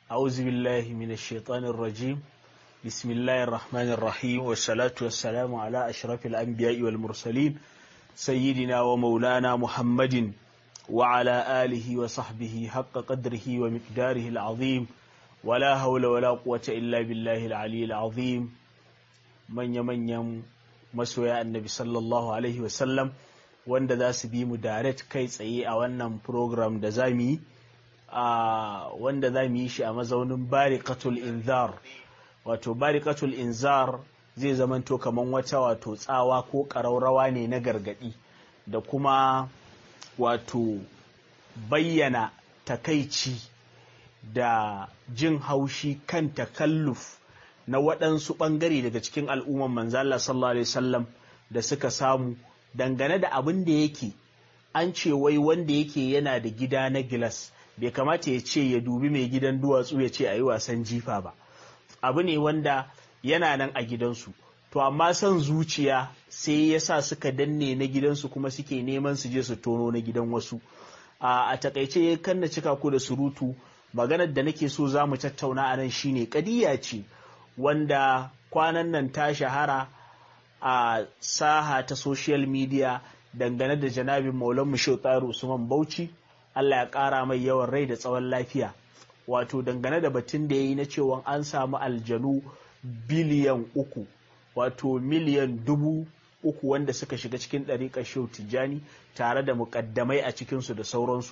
أعوذ بالله من الشيطان الرجيم بسم الله الرحمن الرحيم والصلاة والسلام على أشرف الأنبياء والمرسلين سيدنا ومولانا محمد وعلى آله وصحبه حق قدره ومقداره العظيم ولا حول ولا قوة إلا بالله العلي العظيم من يمن يم مسوى النبي صلى الله عليه وسلم wanda za su bi mu direct kai tsaye a wannan program da za mu yi wanda za mu yi shi a mazaunin barikatul inzar wato barikatul inzar zai zamanto kamar wata wato tsawa ko ƙaraurawa ne na gargaɗi da kuma wato bayyana takaici da jin haushi kan takalluf na waɗansu ɓangare daga cikin al'umman manzala sallallahu alaihi wasallam da suka samu dangane da abin da yake an ce wai wanda yake yana da gida na gilas bai kamata ya ce ya dubi mai gidan duwatsu ya ce a yi wasan jifa ba abu ne wanda yana nan a gidansu to amma son zuciya sai ya sa suka danne na gidansu kuma suke neman su je su tono na gidan wasu a takaice kan na cika ku da surutu maganar da nake so za mu tattauna a nan shine kadiya ce wanda kwanan nan ta shahara a saha ta social media dangane da janabin maulan mushe tsaro usman bauchi allah ya kara mai yawan rai da tsawon lafiya wato dangane da batun da ya yi na cewa an samu aljanu biliyan uku wato miliyan dubu uku wanda suka shiga cikin ɗariƙar shehu tijjani tare da muƙaddamai a cikinsu da sauransu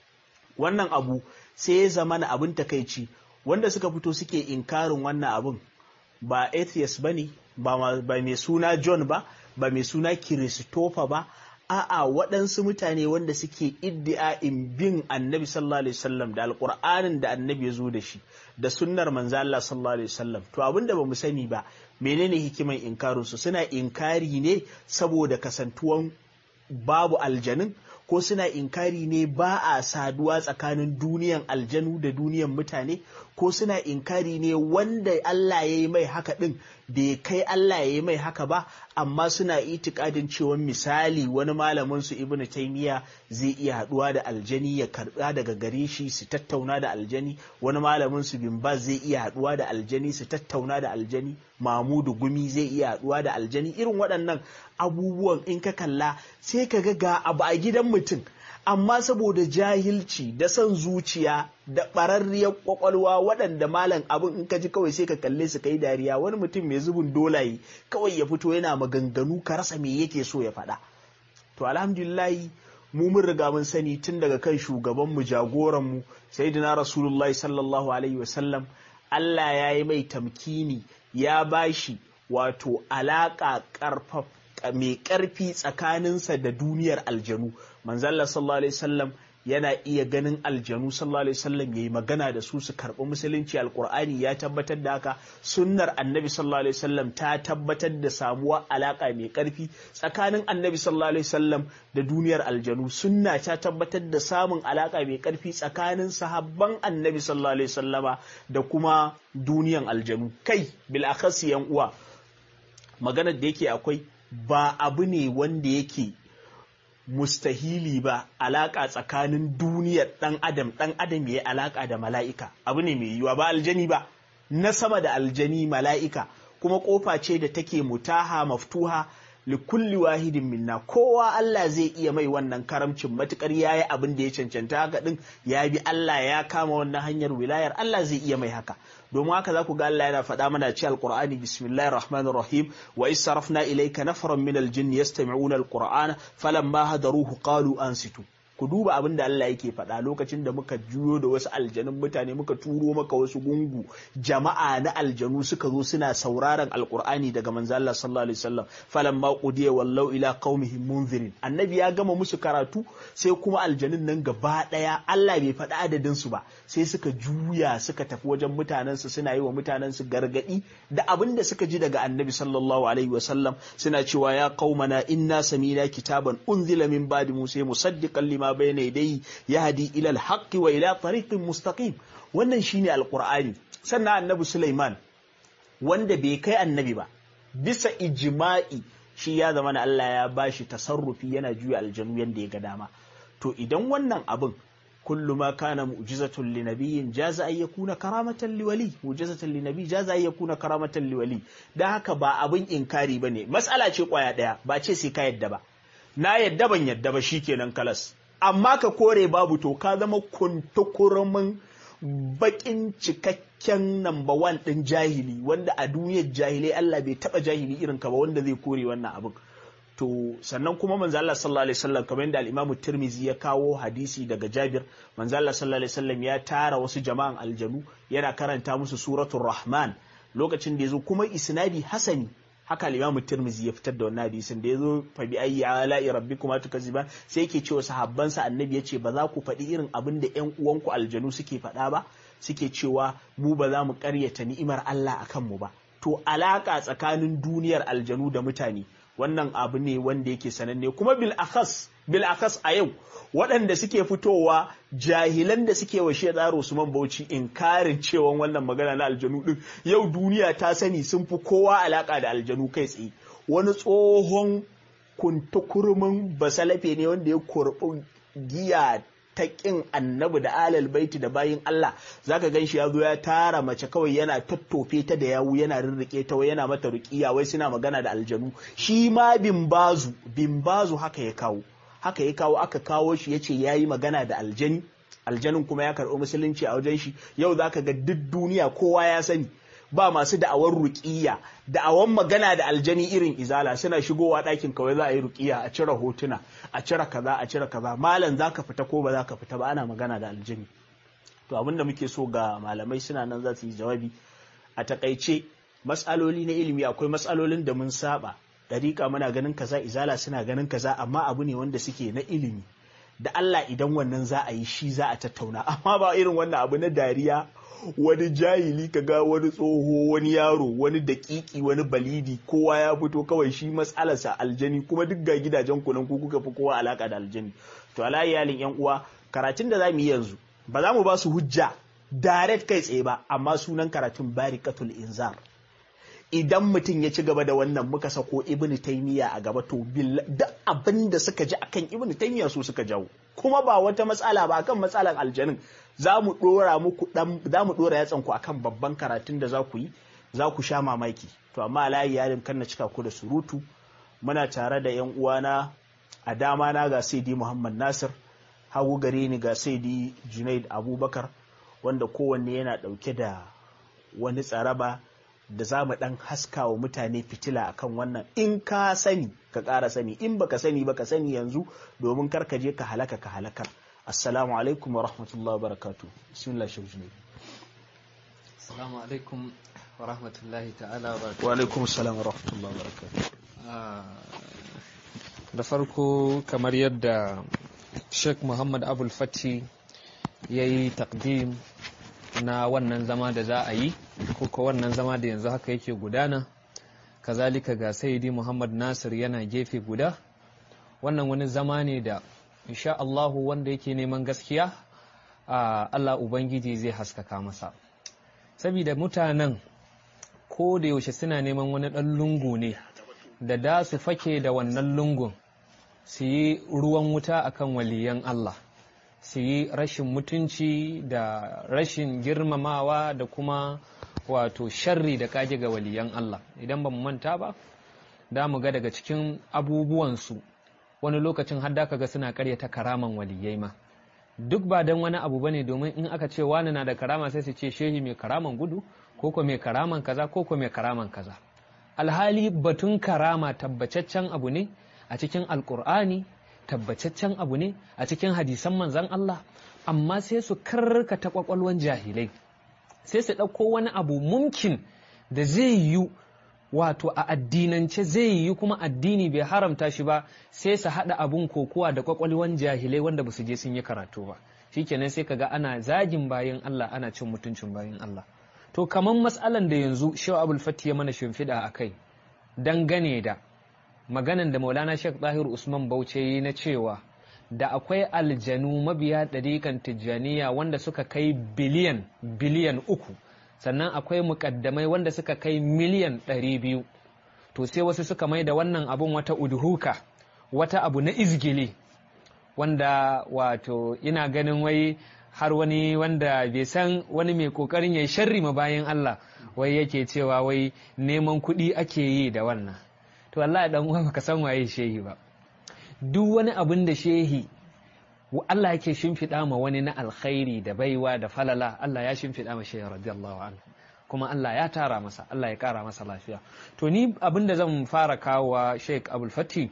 wannan abu sai ya zama na abin takaici wanda suka fito suke inkarin wannan abin ba atheist ba ne ba mai suna john ba ba mai suna kiristofa ba a'a waɗansu mutane wanda suke iddi'a'in bin annabi sallallahu alaihi wasallam da alƙur'anin da annabi ya zo da shi da sunnar manzo Allah sallallahu alaihi wasallam to abinda bamu sani ba menene hikiman inkarin su suna inkari ne saboda kasantuwan babu aljanin ko suna inkari ne ba a saduwa tsakanin duniyan aljanu da duniyan mutane ko suna inkari ne wanda Allah ya yi mai haka ɗin bai kai Allah ya yi mai haka ba amma suna itikadin cewa misali wani malamin su ibnu taymiya zai iya haduwa da aljani ya karba daga gare shi su tattauna da aljani wani malamin su bin zai iya haduwa da aljani su tattauna da aljani mamudu gumi zai iya haduwa da aljani irin waɗannan abubuwan in ka kalla sai ka ga ga abu a gidan mutum amma saboda jahilci da son zuciya da ɓararriyar kwakwalwa waɗanda malam abin in ka ji kawai sai ka kalle su kai dariya wani mutum mai zubin dolaye kawai ya fito yana maganganu ka rasa me yake so ya faɗa to alhamdulillahi mu mun riga mun sani tun daga kan shugabanmu jagoranmu sayyidina rasulullahi sallallahu alaihi wasallam Allah ya yi mai tamkini ya bashi wato alaƙa ƙarfaf mai ƙarfi tsakaninsa da duniyar aljanu manzalla sallallahu alaihi wasallam yana iya ganin aljanu sallallahu alaihi wasallam yayi magana da su su karɓi musulunci alqur'ani ya tabbatar da haka sunnar annabi sallallahu alaihi wasallam ta tabbatar da samuwa alaka mai ƙarfi tsakanin annabi sallallahu alaihi wasallam da duniyar aljanu sunna ta tabbatar da samun alaka mai ƙarfi tsakanin sahabban annabi sallallahu alaihi wasallama da kuma duniyan aljanu kai bil akhasi yan uwa maganar da yake akwai ba abu ne wanda yake mustahili ba alaƙa tsakanin duniyar ɗan adam ɗan adam ya yi alaƙa da mala'ika abu ne mai yiwa ba aljani ba na sama da aljani mala'ika kuma ƙofa ce da take mutaha maftuha likulli wahidin minna kowa Allah zai iya mai wannan karamcin matukar yayi abin da ya cancanta haka din ya bi Allah ya kama wannan hanyar wilayar Allah zai iya mai haka domin haka za ku ga Allah yana faɗa mana ci alqur'ani bismillahir rahmanir rahim wa is sarafna ilayka nafaran min aljinn yastami'una alqur'ana falamma hadaruhu qalu ansitu ku duba abin da Allah yake faɗa lokacin da muka juyo da wasu aljanun mutane muka turo maka wasu gungu jama'a na aljanu suka zo suna sauraron alkur'ani daga manzo Allah sallallahu alaihi wasallam falamma qudiya wallau ila qaumihim munzirin annabi ya gama musu karatu sai kuma aljanun nan gaba daya Allah bai faɗi adadin su ba sai suka juya suka tafi wajen mutanen su suna yi wa mutanen su gargadi da abin da suka ji daga annabi sallallahu alaihi wasallam suna cewa ya qaumana inna samina kitaban unzila min ba'di musa musaddiqan lima ma bayna yadayhi yahdi ila al wa ila tariqin mustaqim wannan shine alqur'ani sannan annabi Sulaiman wanda bai kai annabi ba bisa ijma'i shi ya zama na Allah ya bashi tasarrufi yana juya aljanu yanda ya ga dama to idan wannan abin kullu ma kana mu'jizatun li nabiyyin jaza an yakuna karamatan li wali mu'jizatan li nabiy jaza an yakuna karamatan li wali dan haka ba abin inkari bane mas'ala ce kwaya daya ba ce sai ka yadda ba na yadda ban yadda ba shikenan kalas amma ka kore babu to ka zama kuntukurumin bakin cikakken number one din jahili wanda a duniyar jahilai Allah bai taba jahili irin ka ba wanda zai kore wannan abin to sannan kuma manzo Allah sallallahu alaihi wasallam kamar yadda al-Imam Tirmidhi ya kawo hadisi daga Jabir manzo Allah sallallahu alaihi wasallam ya tara wasu jama'an aljanu yana karanta musu suratul Rahman lokacin da yazo kuma isnadi hasani haka al-Imam Tirmidhi ya fitar da wannan hadisin da yazo fa bi ayyi ala'i rabbikuma tukaziban sai yake cewa sahabban sa annabi yace ba za ku faɗi irin abin da ƴan uwanku aljanu suke faɗa ba suke cewa mu ba za mu ƙaryata ni'imar Allah akan mu ba to alaka tsakanin duniyar aljanu da mutane wannan abu ne wanda yake sananne kuma bil akhas bil akhas a yau waɗanda suke fitowa jahilan da suke wa shedaro Usman Bauchi inkarin cewa wannan magana na aljanu din yau duniya ta sani sun fi kowa alaka da aljanu kai tsaye wani tsohon kuntukurmin basalafe ne wanda ya kurɓi giya ta ƙin annabi da alal baiti da bayin Allah zaka gan shi ya zo ya tara mace kawai yana tattofe ta da yawu yana rirrike ta wai yana mata ruqiya wai suna magana da aljanu shi ma bimbazu bimbazu haka ya kawo haka ya kawo aka kawo shi yace yayi magana da aljani aljanin kuma ya karɓi musulunci a wajen shi yau zaka ga duk duniya kowa ya sani ba masu da'awar ruƙiya da'awan magana da aljani irin izala suna shigowa ɗakin kawai za a yi ruƙiya a cire hotuna a cire kaza a cire kaza malam za ka fita ko ba za ka fita ba ana magana da aljani to abinda muke so ga malamai suna nan za su yi jawabi a takaice matsaloli na ilimi akwai matsalolin da mun saba dariƙa muna ganin kaza izala suna ganin kaza amma abu ne wanda suke na ilimi da Allah idan wannan za a yi shi za a tattauna amma ba irin wannan abu na dariya wani jahili kaga wani tsoho wani yaro wani dakiki wani balidi kowa ya fito kawai shi matsalarsa aljani kuma duk ga gidajen kunan ku kuka fi kowa alaka da aljani to ala iyalin yan uwa karatun da zamu yi yanzu ba za mu ba su hujja direct kai tsaye ba amma sunan karatun barikatul inzar idan mutum ya ci gaba da wannan muka sako ibn taymiya a gaba to da abin da suka ji akan ibn taymiya su suka jawo kuma ba wata matsala ba akan matsalan aljanin za mu dora muku dan za mu dora yatsan ku akan babban karatun da za ku yi za ku sha mamaki to amma layi yarin kan na cika ku da surutu muna tare da yan uwana a dama na ga Saidi Muhammad Nasir hagu gare ni ga Saidi Junaid Abubakar wanda kowanne yana dauke da wani tsaraba da za mu ɗan haska wa mutane fitila akan wannan in ka sani ka ƙara sani in baka sani ba ka sani yanzu domin kar ka je ka halaka ka halakar assalamu alaikum wa rahmatullahi wa barakatu bismillah shauji ne assalamu alaikum wa rahmatullahi ta'ala wa barakatu wa alaikum assalam wa rahmatullahi wa barakatu da farko kamar yadda sheikh muhammad abul fati ya yi takdim na wannan zama da za a yi ko wannan zama da yanzu haka yake gudana kazalika ga sayyidi muhammad nasir yana gefe guda wannan wani zama ne da insha Allahu wanda yake neman gaskiya a Allah ubangiji zai haskaka masa saboda mutanen ko da yaushe suna neman wani ɗan lungu ne da da su fake da wannan lungun su yi ruwan wuta akan waliyan Allah su yi rashin mutunci da rashin girmamawa da kuma wato sharri da kage ga waliyan Allah idan ba mu manta ba da mu ga daga cikin abubuwansu wani lokacin har da ga suna karyata karaman waliyai ma duk ba don wani abu bane domin in aka ce wani na da karama sai su ce shehi mai karaman gudu ko ko mai karaman kaza ko ko mai karaman kaza alhali batun karama tabbataccen abu ne a cikin alkur'ani tabbataccen abu ne a cikin hadisan manzan Allah amma sai su karkata kwakwalwan jahilai sai su ɗauko wani abu mumkin da zai yi wato a addinance zai yi kuma addini bai haramta shi ba sai su haɗa abun kokowa da kwakwalwan jahilai wanda ba su je sun yi karatu ba shikenan sai kaga ana zagin bayan Allah ana cin mutuncin bayan Allah to kamar matsalan da yanzu Shehu Abul Fati ya mana shimfiɗa a kai dangane da maganan da maulana sheikh zahir usman bauchi yi na cewa da akwai aljanu mabiya ɗariƙan tijjaniya wanda suka kai biliyan biliyan uku sannan akwai muƙaddamai wanda suka kai miliyan ɗari biyu to sai wasu suka mai da wannan abun wata udhuka wata abu na izgili wanda wato ina ganin wai har wani wanda bai san wani mai kokarin ya sharri ma bayan Allah wai yake cewa wai neman kuɗi ake yi da wannan to wallahi dan uwa baka san waye shehi ba duk wani abin da shehi Allah yake shimfiɗa ma wani na alkhairi da baiwa da falala Allah ya shimfiɗa ma shehi radiyallahu anhu kuma Allah ya tara masa Allah ya kara masa lafiya to ni abin da zan fara kawowa Sheikh Abdul Fati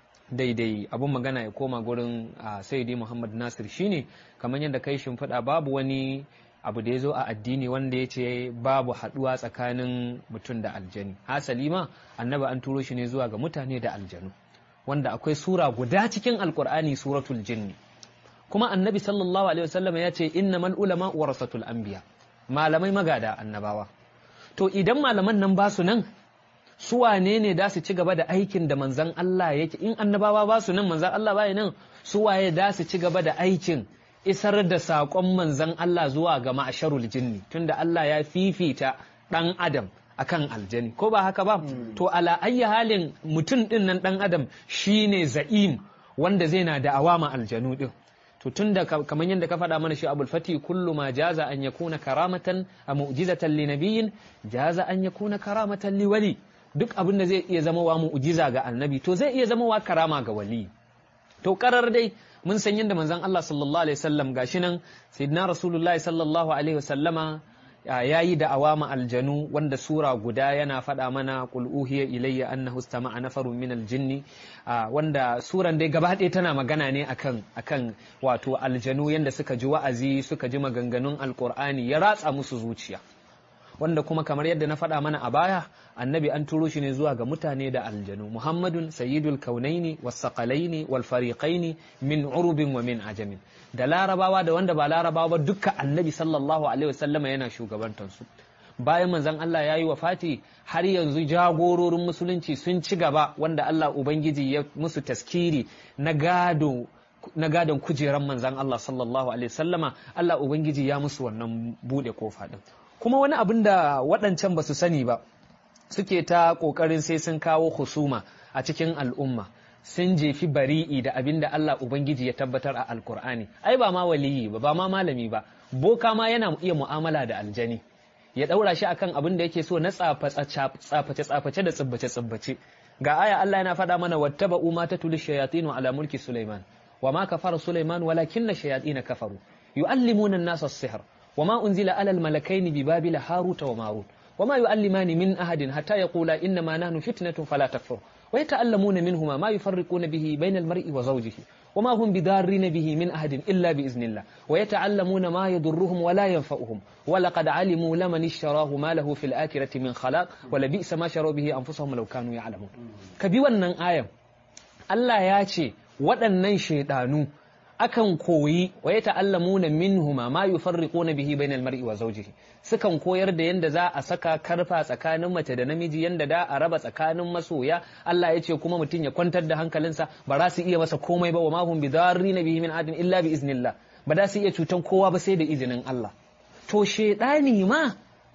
daidai abin magana ya koma gurin Sayyidi Muhammad Nasir shine kamar yadda kai shimfiɗa babu wani abu da ya zo a addini wanda ya ce babu haɗuwa tsakanin mutum da aljani hasali ma annabi an turo shi ne zuwa ga mutane da aljanu wanda akwai sura guda cikin alkur'ani suratul jinni kuma annabi sallallahu alaihi wasallam ya ce innamal ulama warasatul anbiya malamai magada annabawa to idan malaman nan ba su nan su wane ne da su ci gaba da aikin da manzan Allah yake in annabawa ba su nan manzan Allah ba nan su waye da su ci gaba da aikin isar da saƙon manzan Allah zuwa ga ma'asharul jinni tunda Allah ya fifita ɗan adam akan aljani ko ba haka ba to ala ayyi halin mutum ɗin nan ɗan adam shine za'im wanda zai na da awama aljanu ɗin to tunda kamar yadda ka faɗa mana shi abul fati kullu ma jaza an yakuna karamatan a mu'jizatan li nabiyyin jaza an yakuna karamatan li wali duk abin da zai iya zama wa mu'jiza ga annabi to zai iya zama wa karama ga wali to karar dai mun san yadda manzon Allah sallallahu alaihi wasallam gashi nan sayyidina rasulullahi sallallahu alaihi wasallama ya yi da'awa ma aljanu wanda sura guda yana faɗa mana qul uhiya ilayya annahu istama'a nafarun min aljinni wanda suran dai gaba ɗaya tana magana ne akan akan wato aljanu yanda suka ji wa'azi suka ji maganganun alqur'ani ya ratsa musu zuciya wanda kuma kamar yadda na faɗa mana a baya annabi an turo shi ne zuwa ga mutane da aljanu muhammadun sayyidul kaunaini wasaqalaini wal fariqaini min urubin wa min ajamin da larabawa da wanda ba larabawa ba dukka annabi sallallahu alaihi wasallama yana shugabantar su bayan manzon Allah ya yi wa fati har yanzu jagororin musulunci sun ci gaba wanda Allah ubangiji ya musu taskiri na gado na gadon kujeran manzon Allah sallallahu alaihi wasallama Allah ubangiji ya musu wannan bude kofa din kuma wani abin da waɗancan ba su sani ba suke ta ƙoƙarin sai sun kawo husuma a cikin al'umma sun jefi bari'i da abin da Allah Ubangiji ya tabbatar a alkur'ani ai ba ma waliyi ba ba ma malami ba boka ma yana iya mu'amala da aljani ya ɗaura shi akan abin da yake so na tsaface-tsaface da tsibbace-tsibbace ga aya Allah yana faɗa mana wattaba umma ta tuli shayatinu ala mulki Sulaiman wa ma kafara Sulaiman walakin na shayatina kafaru yu'allimuna an-nasa as-sihr وما أنزل على الملكين ببابل هاروت وماروت وما يؤلمان من أحد حتى يقولا إنما نحن فتنة فلا تكفر ويتألمون منهما ما يفرقون به بين المرء وزوجه وما هم بدارين به من أحد إلا بإذن الله ويتعلمون ما يضرهم ولا ينفعهم ولقد علموا لمن اشتراه ما له في الآخرة من خلاق ولبئس ما شروا به أنفسهم لو كانوا يعلمون كبيوانا آية الله ياتي waɗannan shaidanu akan koyi wa ya ta'allamuna minhuma ma yufarriquna bihi bainal mar'i wa zawjihi sukan koyar da yanda za a saka karfa tsakanin mace da namiji yanda da a raba tsakanin masoya Allah ya ce kuma mutum ya kwantar da hankalinsa ba za su iya masa komai ba wa ma hum bidarrina bihi min adin illa bi iznillah ba za su iya cutan kowa ba sai da izinin Allah to shedani ma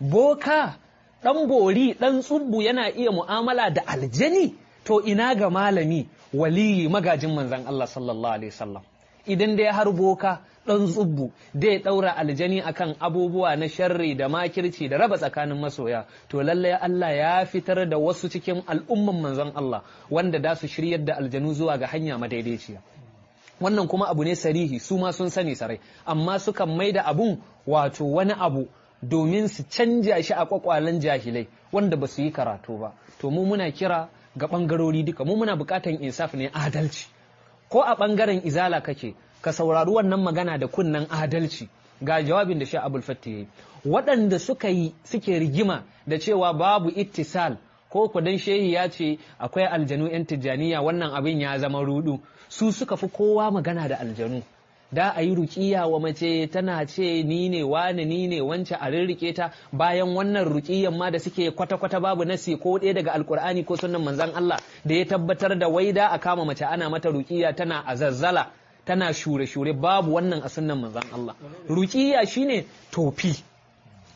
boka dan bori dan tsubbu yana iya mu'amala da aljani to ina ga malami waliyi magajin manzon Allah sallallahu alaihi wasallam idan dai har boka ɗan tsubbu dai ɗaura aljani akan abubuwa na sharri da makirci da raba tsakanin masoya to lallai Allah ya fitar da wasu cikin al'umman manzon Allah wanda da su shiryar da aljanu zuwa ga hanya madaidaiciya wannan kuma abu ne sarihi su ma sun sani sarai amma sukan mai da abun wato wani abu domin su canja shi a kwakwalen jahilai wanda ba su yi karatu ba to mu muna kira ga ɓangarori duka mu muna buƙatan insaf ne adalci ko a ɓangaren izala kake ka saurari wannan magana da kunnen adalci ga jawabin da sha abul fatti ya yi waɗanda suka yi suke rigima da cewa babu ittisal ko kudan shehi ya ce akwai aljanu 'yan tijjaniya wannan abin ya zama rudu su suka fi kowa magana da aljanu da a yi rukiya wa mace tana ce ni ne wane ni ne wance a rirrike ta bayan wannan rukiyan ma da suke kwata-kwata babu nasi ko ɗaya daga alkur'ani ko sunan manzan Allah da ya tabbatar da waida a kama mace ana mata rukiya tana a zazzala tana shure-shure babu wannan a sunan manzan Allah rukiya shine tofi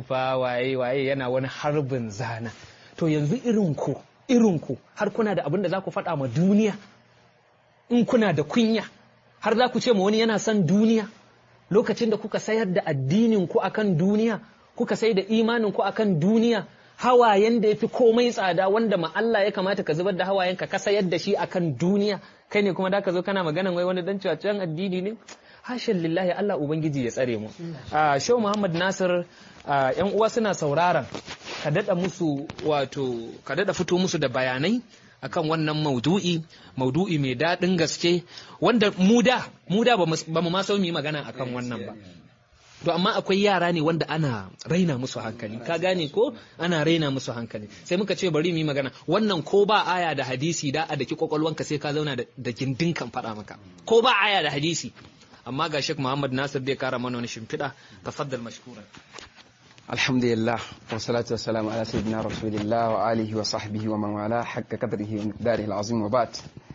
tsufa waye waye yana wani harbin zana to yanzu irin ku irin ku har kuna da abin da za ku faɗa ma duniya in kuna da kunya har za ku ce ma wani yana son duniya lokacin da kuka sayar da addinin ku akan duniya kuka sai da imanin ku akan duniya hawayen da ya fi komai tsada wanda ma Allah ya kamata ka zubar da hawayen ka sayar da shi akan duniya kai ne kuma da ka zo kana maganan wai wani dan cewa addini ne hashin lillahi Allah ubangiji ya tsare mu a Shehu Muhammad Nasir yan uwa suna sauraron ka dada musu wato ka dada fito musu da bayanai akan wannan maudu'i maudu'i mai daɗin gaske wanda mu da mu da ba mu ma so mu yi magana akan wannan ba to amma akwai yara ne wanda ana raina musu hankali ka gane ko ana raina musu hankali sai muka ce bari mu yi magana wannan ko ba aya da hadisi da a daki kwakwalwanka sai ka zauna da gindin kan faɗa maka ko ba aya da hadisi amma ga Sheikh Muhammad Nasir zai kara mana wani shimfiɗa tafaddal mashkuran alhamdulillah wa salatu wassalamu ala sayyidina rasulillah wa alihi wa sahbihi wa man wala hakka qadrihi wa miqdarihi alazim wa ba'd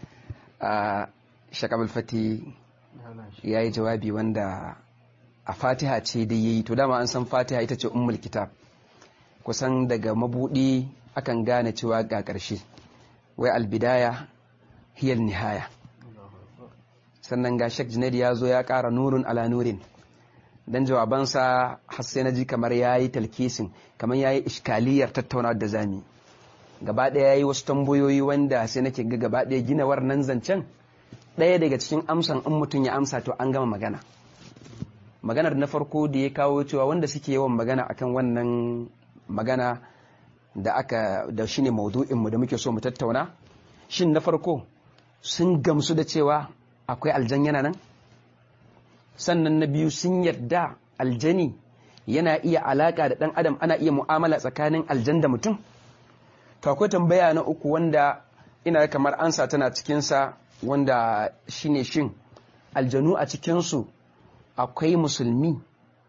Sheikh Abdul Fati yayi jawabi wanda a Fatiha ce dai yayi to dama an san Fatiha ita ce ummul kitab kusan daga mabudi akan gane cewa ga ƙarshe wai albidaya hiyar nihaya sannan ga Sheikh Junaid ya zo ya ƙara nurun ala nurin dan jawabansa har sai na ji kamar yayi talkisin kamar yayi iskaliyar tattauna da zami gaba ɗaya yayi wasu tambayoyi wanda sai nake ga gaba ɗaya gina wannan zancen ɗaya daga cikin amsan in mutum ya amsa to an gama magana maganar na farko da ya kawo cewa wanda suke yawan magana akan wannan magana da aka da shine maudu'in mu da muke so mu tattauna shin na farko sun gamsu da cewa akwai aljan yana nan sannan na biyu sun yarda aljani yana iya alaka da dan adam ana iya mu'amala tsakanin aljan da mutum to akwai tambaya na uku wanda ina kamar ansa tana cikinsa wanda shine shin aljanu a cikinsu akwai musulmi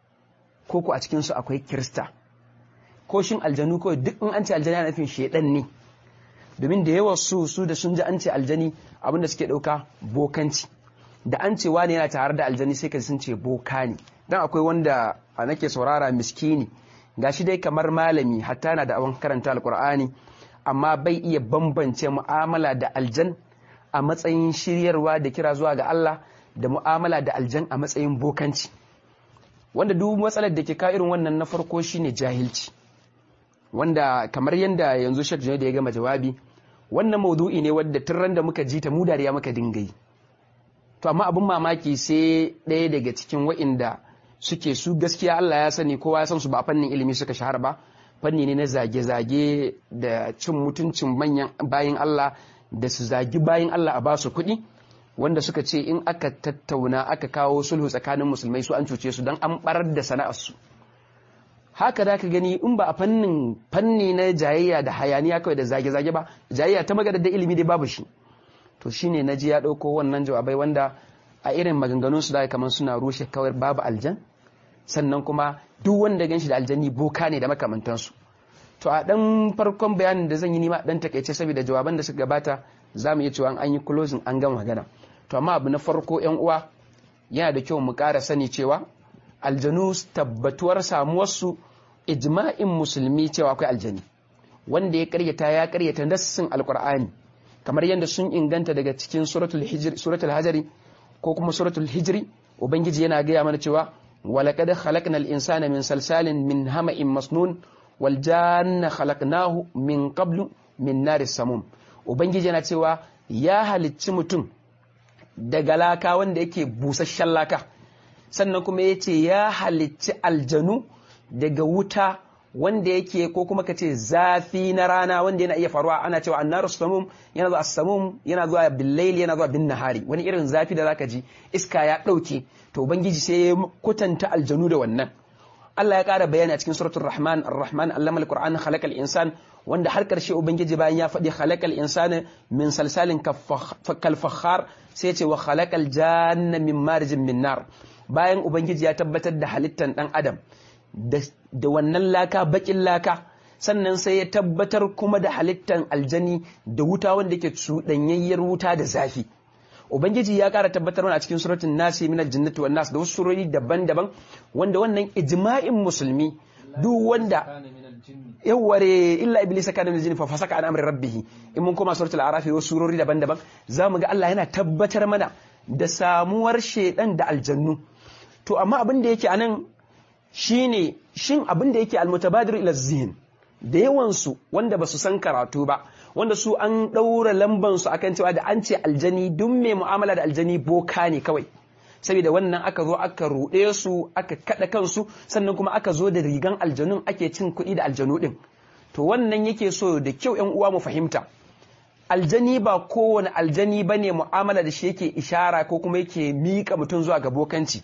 ko ku a cikinsu akwai kirista ko shin aljanu kawai duk in an ce aljani yana nufin shedan ne domin da yawa su su da sun ji an ce aljani abinda suke dauka bokanci da an ce wani yana tare da aljani sai ka sun ce boka ne dan akwai wanda a nake saurara miskini gashi dai kamar malami hatta na da abin karanta alkur'ani amma bai iya bambance mu'amala da aljan a matsayin shiryarwa da kira zuwa ga Allah da mu'amala da aljan a matsayin bokanci wanda duk matsalar da ke ka irin wannan na farko shine jahilci wanda kamar yadda yanzu Sheikh Junaid ya gama jawabi wannan maudu'i ne wadda tun da muka ji ta mu dariya muka dinga yi to amma abin mamaki sai ɗaya daga cikin wa'inda suke su gaskiya Allah ya sani kowa ya san su ba fannin ilimi suka shahara ba fanni ne na zage-zage da cin mutuncin manyan bayin Allah da su zagi bayin Allah a basu kuɗi wanda suka ce in aka tattauna aka kawo sulhu tsakanin musulmai su an cuce su don an barar da sana'arsu haka da ka gani in ba a fannin fanni na jayayya da hayaniya kawai da zage-zage ba jayayya ta magana da ilimi dai babu shi to shine na ji ya ɗauko wannan jawabai wanda a irin maganganun su da kamar suna rushe kawai babu aljan sannan kuma duk wanda gan shi da aljanni boka ne da makamantansu to a ɗan farkon bayanin da zan yi nima ɗan takaice saboda jawaban da suka gabata za mu iya cewa an yi closing an gama magana to amma abu na farko yan uwa yana da kyau mu ƙara sani cewa aljanu tabbatuwar samuwarsu ijma'in musulmi cewa akwai aljani wanda ya karyata ya karyata nassin alqur'ani kamar yadda sun inganta daga cikin suratul hijr suratul hajari ko kuma suratul hijri ubangiji yana gaya mana cewa walaqad khalaqnal insana min salsalin min hama'in masnun wal janna khalaqnahu min qablu min naris samum ubangiji yana cewa ya halicci mutum daga laka wanda yake busasshen laka sannan kuma ya ce ya halicci aljanu daga wuta wanda yake ko kuma ka ce zafi na rana wanda yana iya faruwa ana cewa annaru samum yana zuwa samum yana zuwa billaili yana zuwa bin nahari wani irin zafi da zaka ji iska ya dauke to ubangiji sai ya kutanta aljanu da wannan Allah ya ƙara bayani a cikin suratul Rahman Ar-Rahman allama al-Qur'an khalaqal insan wanda har karshe ubangiji bayan ya faɗi khalaqal insana min salsalin kal fakhar sai ya ce wa khalaqal janna min marjin min nar bayan ubangiji ya tabbatar da halittan dan adam da wannan laka bakin laka sannan sai ya tabbatar kuma da halittan aljani da wuta wanda yake cuɗanyayyar wuta da zafi ubangiji ya ƙara tabbatar mana a cikin suratul nasi min aljannati wan nas da wasu surori daban-daban wanda wannan ijma'in musulmi duk wanda yawware illa iblisa kana min jinni fa fasaka an amri rabbih in mun koma suratul araf wasu surori daban-daban zamu ga Allah yana tabbatar mana da samuwar shedan da aljannu to amma abin da yake anan shine shin abin da yake almutabadir ila zihin da yawansu wanda ba su san karatu ba wanda su an ɗaura lambansu akan cewa da an ce aljani duk mai mu'amala da aljani boka ne kawai saboda wannan aka zo aka ruɗe su aka kaɗa kansu sannan kuma aka zo da rigan aljanun ake cin kuɗi da aljanu ɗin to wannan yake so da kyau yan uwa mu fahimta aljani ba kowane aljani ba ne mu'amala da shi yake ishara ko kuma yake miƙa mutum zuwa ga bokanci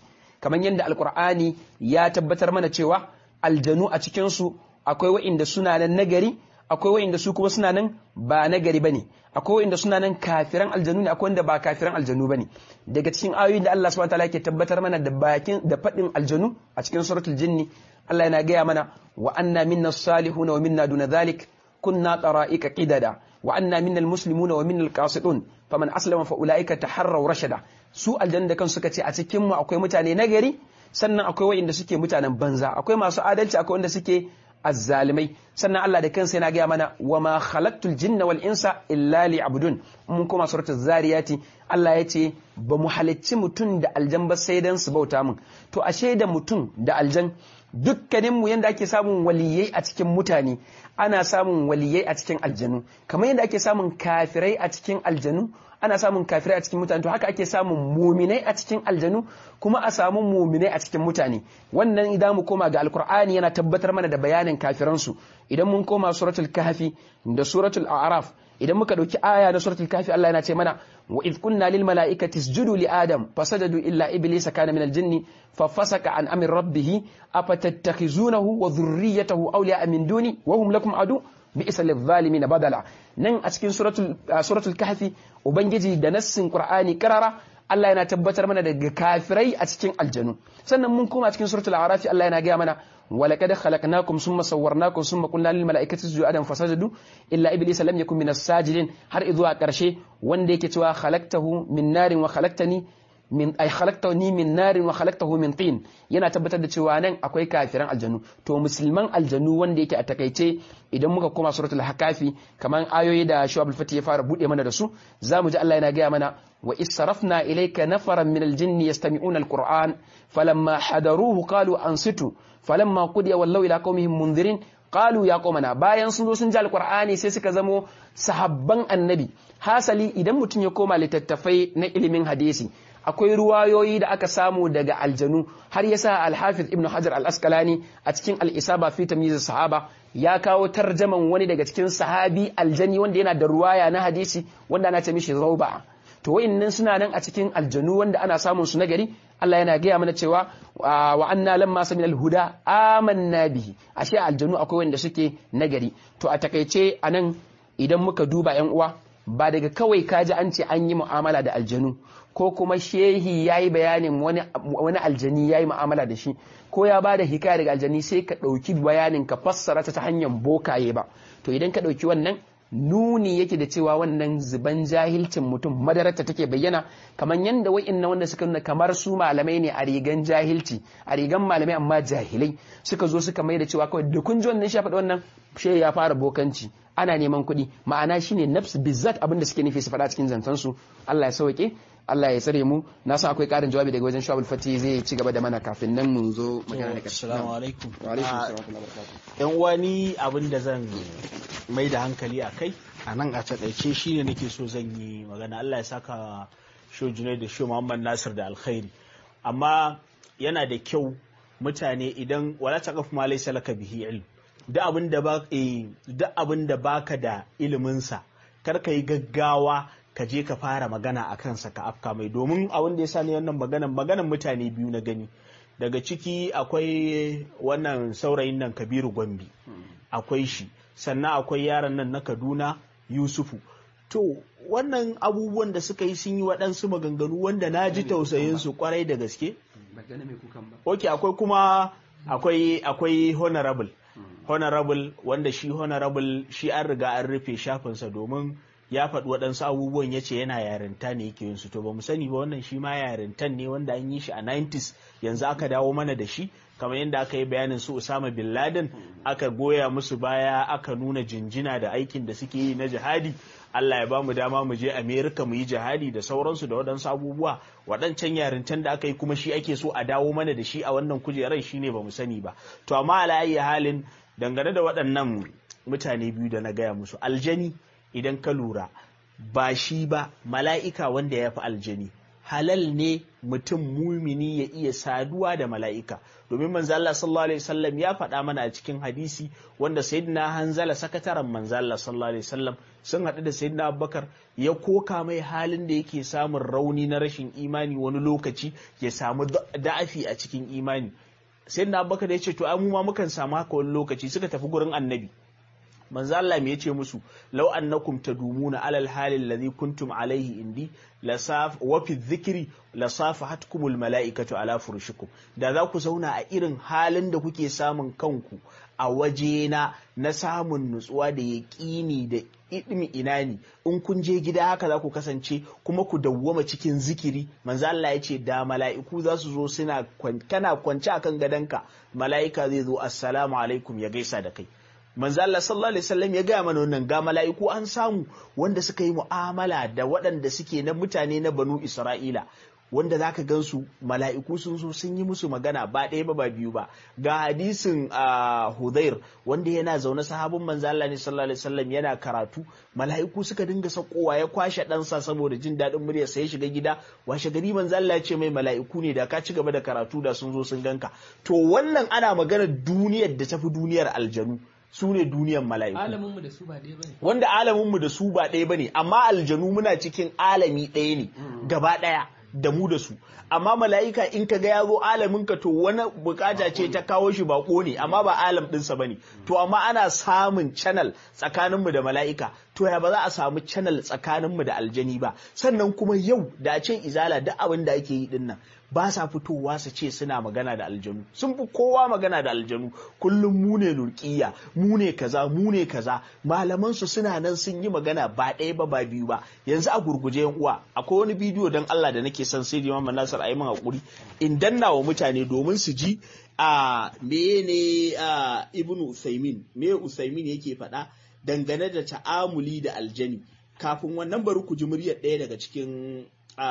kamar yadda alkur'ani ya tabbatar mana cewa aljanu a cikin su akwai wa'inda suna nan nagari akwai wa'inda su kuma suna nan ba nagari bane akwai wa'inda suna nan kafiran aljanu ne akwai wanda ba kafiran aljanu bane daga cikin ayoyin da Allah subhanahu wataala yake tabbatar mana da bakin da fadin aljanu a cikin suratul jinni Allah yana gaya mana wa anna minna salihuna wa minna duna dhalik kunna tara'ika qidada wa anna minna almuslimuna wa minna alqasitun faman aslama fa ulaika taharraw rashada su aljanna da kan suka ce a cikin mu akwai mutane nagari sannan akwai wa'inda suke mutanen banza akwai masu adalci akwai wanda suke azzalimai sannan Allah da kansa yana gaya mana wa ma khalaqtul jinna wal insa illa liya'budun mun koma suratul zariyati Allah ya ce ba mu halicci mutum da aljan ba sai dan su bauta mun to ashe da mutum da aljan dukkanin mu yanda ake samun waliyai a cikin mutane ana samun waliyai a cikin aljanu kamar yadda ake samun kafirai a cikin aljanu ana samun kafirai a cikin mutane to haka ake samun muminai a cikin aljanu kuma a samu muminai a cikin mutane wannan idan mu koma ga alkur'ani yana tabbatar mana da bayanin kafiransu idan mun koma suratul kahfi da suratul a'raf idan muka dauki aya na suratul kahfi Allah yana ce mana wa idh kunna lil mala'ikati isjudu li adam fasajadu illa iblisa kana min al jinni fafasaka an amri rabbih afatattakhizunahu wa dhurriyyatahu awliya min duni wa hum lakum adu bi'sa lidh-dhalimin badala nan a cikin suratul suratul kahfi ubangiji da nassin qur'ani karara Allah yana tabbatar mana daga kafirai a cikin aljanu sannan mun koma cikin suratul a'raf Allah yana gaya mana ولقد خلقناكم ثم صورناكم ثم قلنا للملائكه اسجدوا ادم فسجدوا الا ابليس لم يكن من الساجدين har izuwa karshe wanda yake cewa khalaqtahu min narin wa khalaqtani min ay khalaqtani min narin wa khalaqtahu min tin yana tabbatar da cewa nan akwai kafiran aljanu to musulman aljanu wanda yake a takaice idan muka koma suratul hakafi kaman ayoyi da shu'ab al-fatih ya fara bude mana da su zamu ji Allah yana gaya mana wa israfna ilayka nafaran min al-jinni yastami'una al-qur'an falamma hadaruhu qalu ansitu falamma qudiya wallaw ila qaumihim munzirin qalu ya qaumana bayan sun zo sun ji alqur'ani sai suka zamo sahabban annabi hasali idan mutum ya koma littattafai na ilimin hadisi akwai ruwayoyi da aka samu daga aljanu har yasa al-hafiz ibnu hajar al-asqalani a cikin al-isaba fi tamyiz sahaba ya kawo tarjaman wani daga cikin sahabi aljani wanda yana da ruwaya na hadisi wanda ana ce mishi zauba to wayannan suna nan a cikin aljanu wanda ana samun su nagari Allah yana gaya mana cewa wa anna lamma samina alhuda amanna bihi ashe aljanu akwai wanda suke nagari to a takaice anan idan muka duba yan uwa ba daga kawai kaji an ce an yi mu'amala da aljanu ko kuma shehi ya yi bayanin wani aljani ya yi mu'amala da shi ko ya ba da hikaya daga aljani sai ka ɗauki bayanin ka fassara ta ta hanyar bokaye ba to idan ka ɗauki wannan nuni yake da cewa wannan zuban jahilcin mutum madararta take bayyana kamar yadda wa'innan wanda suka nuna kamar su malamai ne a rigan jahilci a rigan malamai amma jahilai suka zo suka mai da cewa kawai da kun ji wannan shi faɗi wannan shi ya fara bokanci ana neman kuɗi ma'ana shine nafs bizzat abin da suke nufi su faɗa cikin zantansu Allah ya sauke Allah ya tsare mu na san akwai karin jawabi daga wajen Shu'abul Fati zai ci gaba da mana kafin nan mu zo magana da kashi. Assalamu alaikum. Wa alaikum assalam wa rahmatullahi. Yan wani abin da zan mai da hankali a kai a nan a taƙaice shi ne nake so zan yi magana Allah ya saka sho Junai da sho Muhammad Nasir da alkhairi amma yana da kyau mutane idan wala taqaf ma laysa laka bihi ilm duk abin da ba duk abin da baka da ilimin sa kar ka yi gaggawa ka je ka fara magana a kansa ka afka mai domin abin da ya sa ni wannan maganan maganan mutane biyu na gani daga ciki akwai wannan saurayin nan kabiru gwambi akwai shi sannan akwai yaron nan na kaduna yusufu to wannan abubuwan da suka yi sun yi waɗansu maganganu wanda na ji tausayinsu kwarai da gaske ok akwai kuma akwai akwai honorable honorable wanda shi honorable shi an riga an rufe shafinsa domin ya faɗi waɗansu abubuwan ya ce yana yarinta ne yake yin su to ba mu sani ba wannan shi ma yarintan ne wanda an yi shi a 90s yanzu aka dawo mana da shi kamar yadda aka yi bayanin su Usama bin Laden aka goya musu baya aka nuna jinjina da aikin da suke yi na jihadi Allah ya ba mu dama mu je Amerika mu yi jihadi da sauransu da waɗansu abubuwa waɗancan yarintan da aka yi kuma shi ake so a dawo mana da shi a wannan kujerar shine ba mu sani ba to amma ala halin dangane da waɗannan mutane biyu da na gaya musu aljani idan ka lura ba shi ba mala'ika wanda ya fi aljani halal ne mutum mumini ya iya saduwa da mala'ika domin manzo Allah sallallahu alaihi wasallam ya faɗa mana a cikin hadisi wanda sayyidina Hanzala sakataren manzo Allah sallallahu alaihi wasallam sun haɗu da sayyidina Abubakar ya koka mai halin da yake samun rauni na rashin imani wani lokaci ya samu da'afi a cikin imani sayyidina Abubakar ya ce to ai mu ma mukan samu haka wani lokaci suka tafi gurin annabi manzo Allah me yace musu law annakum tadumuna alal hali alladhi kuntum alaihi indi lasaf wa fi dhikri lasafahatkumul malaikatu ala furushikum da za ku zauna a irin halin da kuke samun kanku a wajena na samun nutsuwa da yaƙini da idmi inani in kun je gida haka za ku kasance kuma ku dawwama cikin zikiri manzo Allah ya ce da mala'iku za su zo suna kana kwance akan gadonka mala'ika zai zo assalamu alaikum ya gaisa da kai manzo Allah sallallahu alaihi wasallam ya gaya mana wannan ga mala'iku an samu wanda suka yi mu'amala da waɗanda suke na mutane na banu Isra'ila wanda zaka gansu mala'iku sun zo sun yi musu magana ba ɗaya ba ba biyu ba ga hadisin Hudair wanda yana zaune sahabin manzo Allah ne sallallahu alaihi wasallam yana karatu mala'iku suka dinga sakowa ya kwashe ɗansa saboda jin daɗin murya sai ya shiga gida washe gari manzo Allah ya ce mai mala'iku ne da ka ci gaba da karatu da sun zo sun ganka to wannan ana maganar duniyar da tafi duniyar aljanu su ne duniyan mala'iku. Alaminmu da su ba ɗaya bane. Wanda alaminmu da su ba ɗaya bane, amma aljanu muna cikin alami ɗaya ne, gaba ɗaya da mu da su. Amma mala'ika in ka ga ya zo alaminka to wani bukata ce ta kawo shi bako ne, amma ba alam ɗinsa ba ne. To amma ana samun channel tsakaninmu da mala'ika, to ya ba za a samu channel tsakaninmu da aljani ba. Sannan kuma yau da a ce izala duk abin da ake yi ɗin nan. ba sa fitowa su ce suna magana da aljanu sun fi kowa magana da aljanu kullum mu ne lurkiya mu ne kaza mu ne kaza malaman su suna nan sun yi magana ba ɗaya ba ba biyu ba yanzu a gurguje yan uwa akwai wani bidiyo dan Allah da nake son sai Imam Nasir ayi min hakuri in danna wa mutane domin su ji a mene a Ibn Usaimin me Usaimin yake faɗa dangane da ta'amuli da aljani kafin wannan bari ku ji muryar ɗaya daga cikin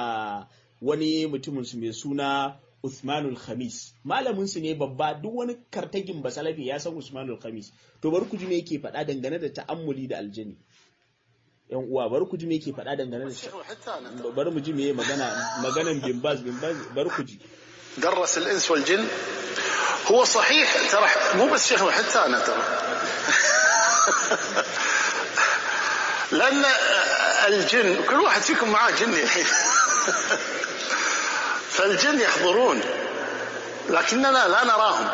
wani mutumin su mai suna Usmanul Khamis malamin su ne babba duk wani kartagin basalafi ya san Usmanul Khamis to bari ku ji me yake faɗa dangane da ta'ammuli da aljani yan uwa bari ku ji me yake faɗa dangane da bari mu ji me magana maganan bimbaz bimbaz bari ku ji درس الانس والجن هو صحيح ترى مو بس شيخ حتى انا ترى لان الجن كل واحد فيكم معاه جن الحين فالجن يحضرون لكننا لا نراهم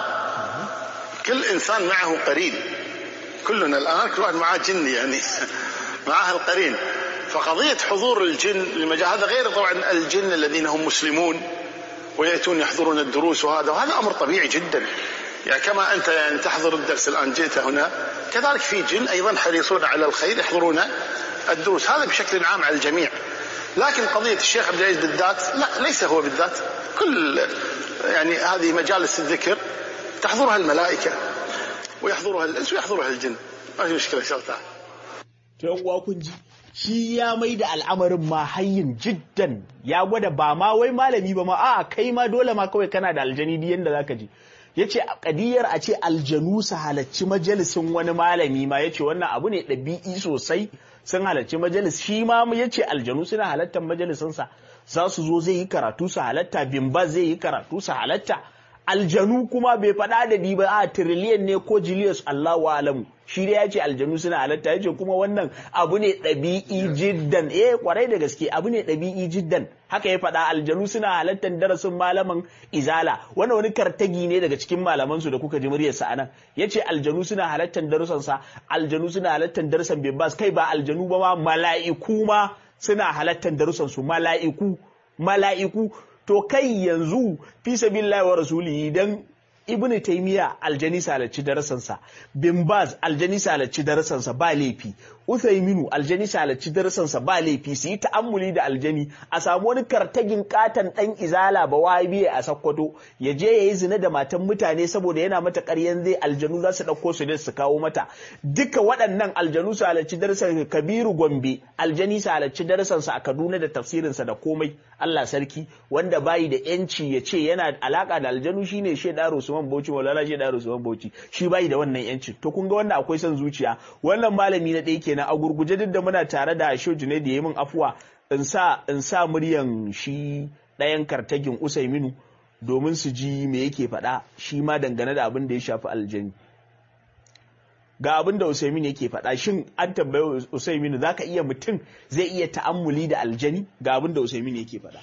كل انسان معه قرين كلنا الان كل واحد معاه جن يعني معاه القرين فقضيه حضور الجن للمجال هذا غير طبعا الجن الذين هم مسلمون وياتون يحضرون الدروس وهذا وهذا امر طبيعي جدا يعني كما انت يعني تحضر الدرس الان جئت هنا كذلك في جن ايضا حريصون على الخير يحضرون الدروس هذا بشكل عام على الجميع لكن قضية الشيخ عبد العزيز بالذات لا ليس هو بالذات كل يعني هذه مجالس الذكر تحضرها الملائكة ويحضرها الإنس ويحضرها الجن ما في مشكلة إن شاء الله تعالى uwa kun ji shi ya mai da al'amarin ma hayyin jiddan ya gwada ba ma wai malami ba ma a kai ma dole ma kawai kana da aljani di yanda zaka ji yace kadiyar a ce aljanu su halacci majalisin wani malami ma yace wannan abu ne ɗabi'i sosai sun halarci majalis shi ma ya ce aljanu suna halartar majalisinsa za su zo zai yi karatu su halatta bimba zai yi karatu su halatta aljanu kuma bai faɗa da di ba a tiriliyan ne ko jiliyas Allahu alamu shi dai ya ce aljanu suna halatta ya ce kuma wannan abu ne ɗabi'i jiddan eh kwarai da gaske abu ne ɗabi'i jiddan haka ya faɗa aljanu suna halattar darasin malaman izala wannan wani kartagi ne daga cikin malamansu da kuka ji muryarsa a nan ya ce aljanu suna halattar darussansa aljanu suna halattar darussan bimbas kai ba aljanu ba ma mala'iku ma suna halattar darussansu mala'iku mala'iku to kai yanzu fi sabilillahi wa rasulihi dan ibnu taymiya aljani salacci darasansa bin baz aljani salacci darasansa ba laifi uthayminu aljani salacci darasansa ba laifi su yi ta'ammuli da aljani a samu wani kartagin katan dan izala ba wahabi a sakkwato ya je yayi zina da matan mutane saboda yana mata ƙaryan zai aljanu za su ɗauko su da su kawo mata duka waɗannan aljanu salacci darasan kabiru gombe aljani salacci darasansa a kaduna da tafsirinsa da komai Allah sarki wanda bayi da yanci ya ce yana alaka da aljanu shine Sheda Usman Bauchi Maulana Sheda Usman Bauchi shi bayi da wannan yancin to kun ga wannan akwai son zuciya wannan malami na ɗaya kenan a gurguje duk da muna tare da Shoju ne da yayi min afuwa in sa in sa muryan shi ɗayan kartagin Usaiminu domin su ji me yake faɗa shi ma dangane da abin da ya shafi aljani ga abin da Usaimin yake faɗa shin an tambaye Usaimin za ka iya mutum zai iya ta'ammuli da aljani ga abin da Usaimin yake faɗa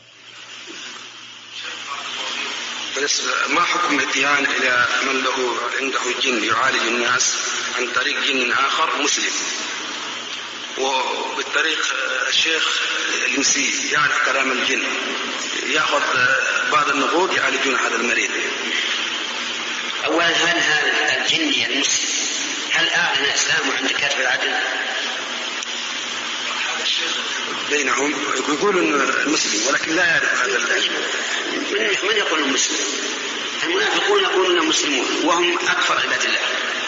ما حكم الاتيان إلى من له عنده جن يعالج الناس عن طريق جن آخر مسلم وبالطريق الشيخ الإنسي يعرف كلام الجن يأخذ بعض النقود يعالجون هذا المريض أولا هل هذا الجني المسلم هل أعلن إسلامه عند كاتب العدل؟ بينهم يقول المسلم ولكن لا يعرف هذا من من يقول المسلم؟ المنافقون يقولون مسلمون وهم أكفر عباد الله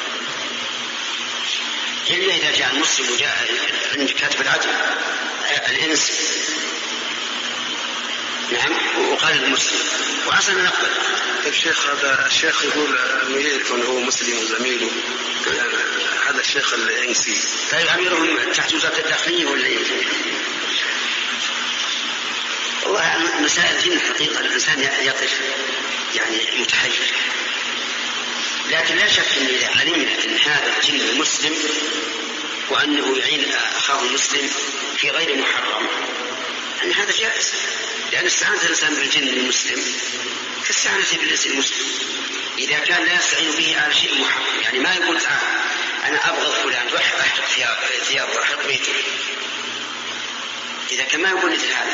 إلا إذا جاء المسلم وجاء عند كاتب العدل الإنس نعم وقال المسلم وأصلا نقبل الشيخ هذا الشيخ يقول يعرف انه هو مسلم وزميله هذا الشيخ الانسي طيب اميرهم تحت وزاره الداخليه ولا ايه؟ والله مسائل الدين حقيقه الانسان يقف يعني متحير لكن لا شك ان اذا علمنا ان هذا الجن مسلم وانه يعين اخاه المسلم في غير محرم ان هذا جائز لان استعانه الانسان بالجن المسلم كاستعانة بالإنس المسلم إذا كان لا يستعين به على شيء محرم يعني ما يقول تعال أنا أبغض فلان روح أحرق ثياب أحرق بيته إذا كان ما يقول مثل هذا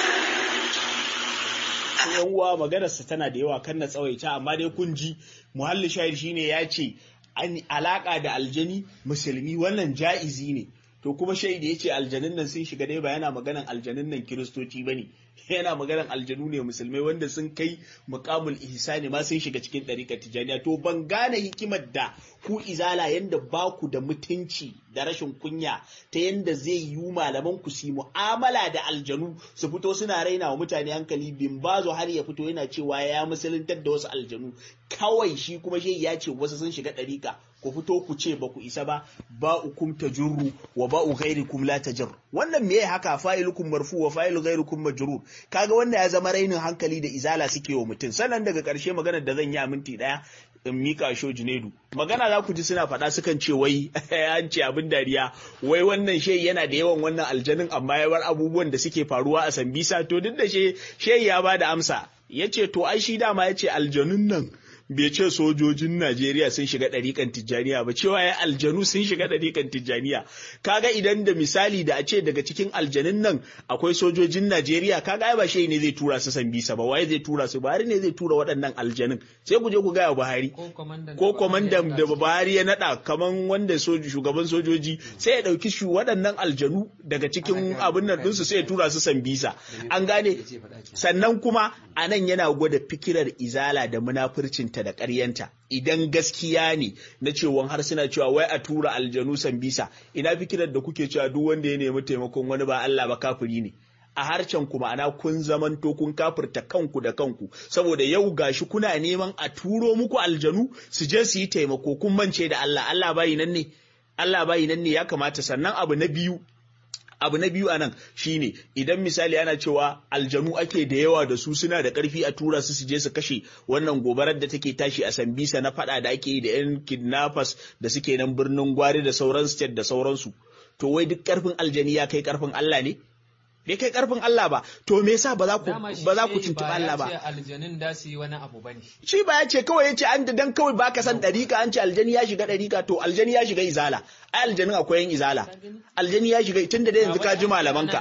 yan uwa maganarsa tana da yawa kan na tsawaita amma dai kun ji muhalli shahid shine ya ce an alaka da aljani musulmi wannan ja'izi ne to kuma shaidi ya ce aljanun nan sun shiga dai ba yana maganan aljanun nan kiristoci ba ne yana maganan aljanu ne musulmai wanda sun kai mukamul ihsani ma sun shiga cikin ɗarikar tijaniya to ban gane hikimar da ku izala yanda ba ku da mutunci da rashin kunya ta yanda zai yi malaman ku su mu'amala da aljanu su fito suna raina wa mutane hankali bin bazo har ya fito yana cewa ya musuluntar da wasu aljanu kawai shi kuma shi ya ce wasu sun shiga ɗarika ku fito ku ce ba ku isa ba ba ukum tajurru wa ba ghairikum la tajur wannan me haka fa'ilukum marfu wa fa'ilu ghairukum majrur kaga wannan ya zama rainin hankali da izala suke wa mutum sannan daga ƙarshe maganar da zan yi a minti ɗaya in mika sho Junaidu magana za ku ji suna faɗa sukan ce wai an ce abin dariya wai wannan shehi yana da yawan wannan aljanin amma ya bar abubuwan da suke faruwa a Sambisa to duk da shehi ya ba da amsa ya ce to ai shi dama ya ce aljanun nan bai ce sojojin Najeriya sun shiga ɗariƙan Tijjaniya ba cewa ya aljanu sun shiga ɗariƙan Tijjaniya kaga idan da misali da a ce daga cikin aljanun nan akwai sojojin Najeriya kaga ai ba shi ne zai tura su san bisa ba waye zai tura su Buhari ne zai tura waɗannan aljanun sai ku je ku gaya Buhari ko kwamandan da Buhari ya naɗa kaman wanda shugaban sojoji sai ya ɗauki shi waɗannan aljanu daga cikin abin nan ɗinsu sai ya tura su san bisa an gane sannan kuma a nan yana gwada fikirar izala da munafurcin ta da ƙaryanta idan gaskiya ne na cewa har suna cewa wai a tura aljanu sambisa ina fikirar da kuke cewa duk wanda ya nemi taimakon wani ba Allah ba kafiri ne a harcen ku ma'ana kun zamanto kun kafirta kanku da kanku saboda yau gashi kuna neman a turo muku aljanu su je su yi taimako kun mance da Allah Allah bayi nan ne Allah bayi nan ne ya kamata sannan abu na biyu abu na biyu anan shine idan misali ana cewa aljanu ake da yawa da su suna da karfi a tura su su je su kashe wannan gobarar da take tashi a sambisa na fada da ake yi da yan kidnappers da suke nan birnin gwari da sauran state da sauransu to wai duk karfin aljani ya kai karfin Allah ne bai kai karfin Allah ba to me yasa ba za ku ba za ku tuntuɓi Allah ba aljanin da su yi wani abu bane shi ba ya ce kawai ya ce an dan kawai baka san ɗarika an ce aljani ya shiga ɗarika to aljani ya shiga izala ai aljanin akwai yin izala aljani ya shiga tunda da yanzu ka ji malamanka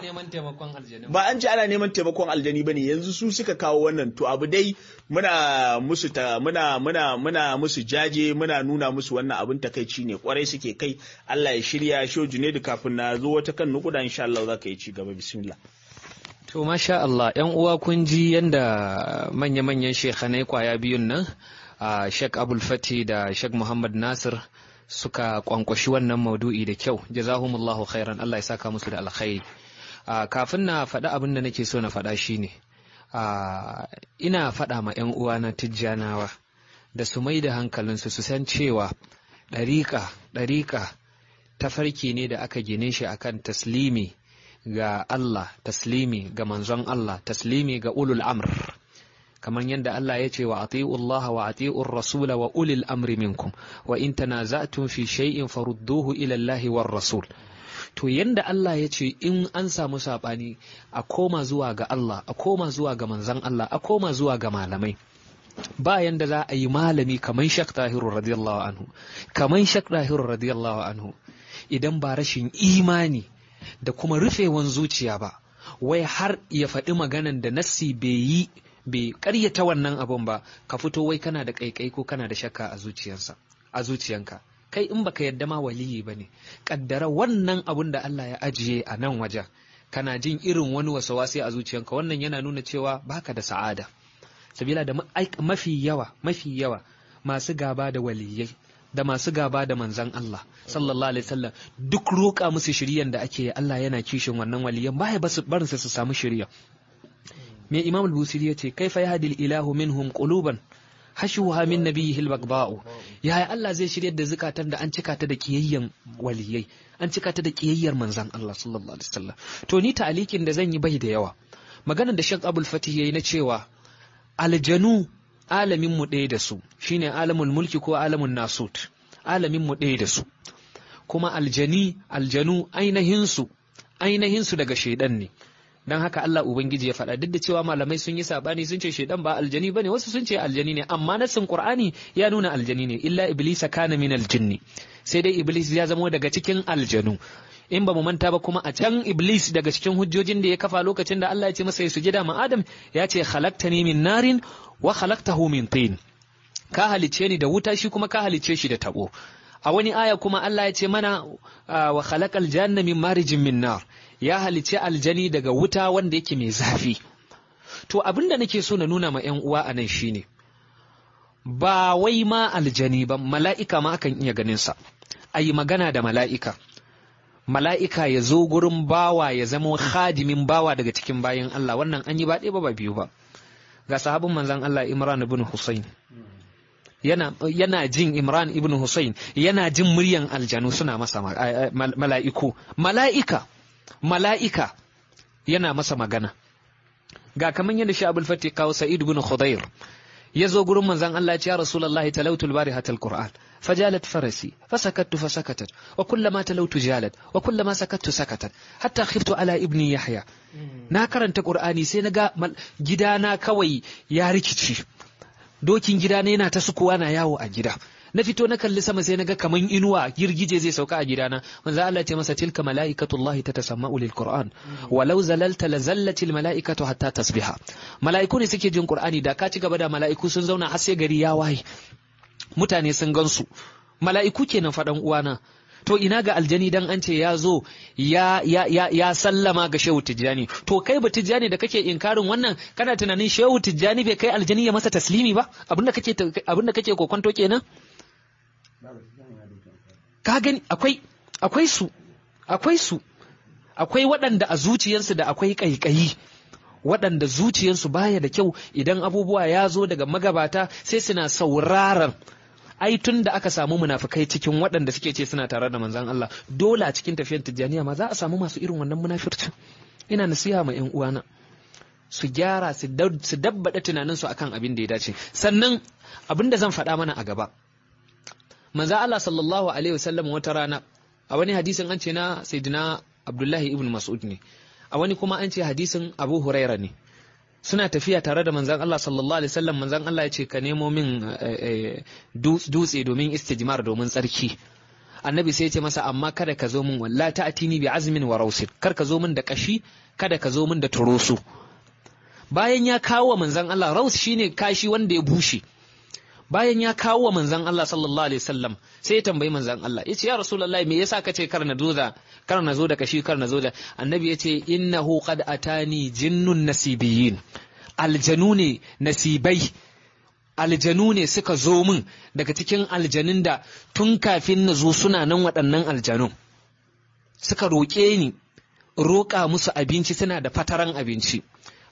ba an ce ana neman taimakon aljani bane yanzu su suka kawo wannan to abu dai muna musu ta muna muna muna musu jaje muna nuna musu wannan abin takaici ne kwarai suke kai Allah ya shirya shoju ne da kafin na zo wata kan nukuda insha Allah za ka yi ci gaba bismillah To masha Allah ‘yan uwa kun ji yadda manya-manyan shekhanai kwaya biyun nan a Sheikh Abul Fati da Sheikh Muhammad Nasir suka kwankwashi wannan maudu'i da kyau jazahumullahu khairan Allah ya saka musu da alkhairi kafin na faɗa abin da nake so na faɗa shine ina faɗa ma 'yan uwana tijjanawa da su mai da hankalinsu su san cewa ɗariƙa ɗariƙa tafarki ne da aka gine shi akan taslimi ga Allah taslimi ga manzon Allah taslimi ga ulul amr kamar yadda Allah ya ce wa ati'u Allah wa ati'u rasul wa ulil amri minkum wa in tanaza'tum fi shay'in farudduhu ila Allah war rasul to yanda Allah ya ce in an samu sabani a koma zuwa ga Allah a koma zuwa ga manzon Allah a koma zuwa ga malamai ba yanda za a yi malami kamar Shak Tahiru radiyallahu anhu kamar Shak Tahiru radiyallahu anhu idan ba rashin imani da kuma rufewan zuciya ba wai har ya faɗi maganan da nassi bai yi bai ƙaryata wannan abun ba ka fito wai kana da ƙaiƙai ko kana da shakka a zuciyarsa a zuciyanka kai in baka yadda ma waliyi ba ne ƙaddara wannan abun da Allah ya ajiye a nan wajen kana jin irin wani wasawasi a zuciyanka wannan yana nuna cewa baka da sa'ada sabila da mafi yawa mafi yawa masu gaba da waliyai da masu gaba da manzan Allah sallallahu alaihi wasallam duk roƙa musu shiriyan da ake Allah yana kishin wannan waliyan baya basu barin su samu shiriya me Imam al-Busiri yace kaifa yahdi ilahu minhum quluban hashuha min nabiyhi al-baghda'u yaya Allah zai shiryar da zukatan da an cika ta da kiyayyen waliyai an cika ta da kiyayyar manzan Allah sallallahu alaihi wasallam to ni ta'alikin da zan yi bai da yawa maganar da Sheikh Abdul Fatih yayi na cewa aljanu alamin mu ɗaya da su shine alamul mulki ko alamun nasut alamin mu ɗaya da su kuma aljani aljanu ainihinsu ainihinsu daga shaidan ne don haka Allah Ubangiji ya faɗa duk da cewa malamai sun yi sabani sun ce shaidan ba aljani bane wasu sun ce aljani ne amma nassin Qur'ani ya nuna aljani ne illa iblisa kana min aljinni sai dai iblis ya zamo daga cikin aljanu in ba mu manta ba kuma a can iblis daga cikin hujjojin da ya kafa lokacin da Allah ya ce masa ya sujada ma Adam ya ce khalaqtani min narin wa khalaqtahu min tin ka halicce ni da wuta shi kuma ka halicce shi da tabo a wani aya kuma Allah ya ce mana wa khalaqal janna min marijin min nar ya halicce aljani daga wuta wanda yake mai zafi to abinda nake so na nuna ma ƴan uwa anan shine ba wai ma aljani ba mala'ika ma akan iya ganin sa ayi magana da mala'ika mala'ika ya zo gurin bawa ya zama khadimin bawa daga cikin bayan Allah wannan an yi ba ɗaya ba ba biyu ba ga sahabin manzan Allah Imran ibn Hussein yana, yana jin Imran ibn Hussein yana jin muryan aljanu suna masa mala'iku mala'ika mala'ika yana masa magana ga kaman yadda shi abul fati kawo Sa'id ibn Khudair ya zo gurin manzan Allah ya ce ya Rasulullahi talautul barihatal Qur'an فجالت فرسي فسكت فسكتت وكلما تلوت جالت وكلما سكت سكتت حتى خفت على ابني يحيى na karanta qur'ani sai naga gidana kawai ya rikici dokin gidana yana ta sukuwa na yawo a gida na fito na kalli sama sai naga kaman inuwa girgije zai sauka a gidana manzo Allah ce masa tilka malaikatullahi tatasamma'u lil qur'an walau zalalta lazallatil malaikatu hatta tasbiha malaiku ne suke jin qur'ani da ka ci gaba da malaiku sun zauna har sai gari ya waye mutane sun gansu mala'iku kenan faɗan uwana to ina ga aljani dan an ce ya zo ya, ya, ya, ya sallama ga shehu tijjani to kai ba tijjani da kake inkarin wannan kana tunanin shehu tijjani bai kai aljani ya masa taslimi ba abinda kake abinda kake kokonto kenan ka gani akwai akwai su akwai su akwai waɗanda a zuciyarsu da akwai ƙaiƙayi waɗanda zuciyarsu baya da kyau idan abubuwa ya zo daga magabata sai suna sauraron ai tun da aka samu munafikai cikin waɗanda suke ce suna tare da manzan Allah dole a cikin tafiyar tijjaniya ma za a samu masu irin wannan munafircin ina nasiha ma ƴan uwana su gyara su dabbada tunaninsu akan abin da ya dace sannan abin da zan faɗa mana a gaba manzan Allah sallallahu alaihi wasallam wata rana a wani hadisin an ce na sayyidina Abdullahi ibn Mas'ud ne a wani kuma an ce hadisin Abu Huraira ne suna tafiya tare da manzan Allah sallallahu alaihi wasallam manzan Allah ya ce ka nemo min dutse domin istijmar domin tsarki annabi sai ya ce masa amma kada ka zo min walla ta'tini bi azmin wa rausin kar ka zo min da kashi kada ka zo min da turusu bayan ya kawo wa manzan Allah raus shine kashi wanda ya bushe bayan ya kawo wa manzan Allah sallallahu alaihi wasallam sai ya tambayi manzan Allah yace ya rasulullahi me yasa kace kar na zo da kar na zo da kashi kar na zo da annabi yace innahu qad atani jinnun nasibiyin aljanu ne nasibai aljanu ne suka zo min daga cikin aljanun da tun kafin na zo suna nan waɗannan aljanun suka roƙe ni roƙa musu abinci suna da fataran abinci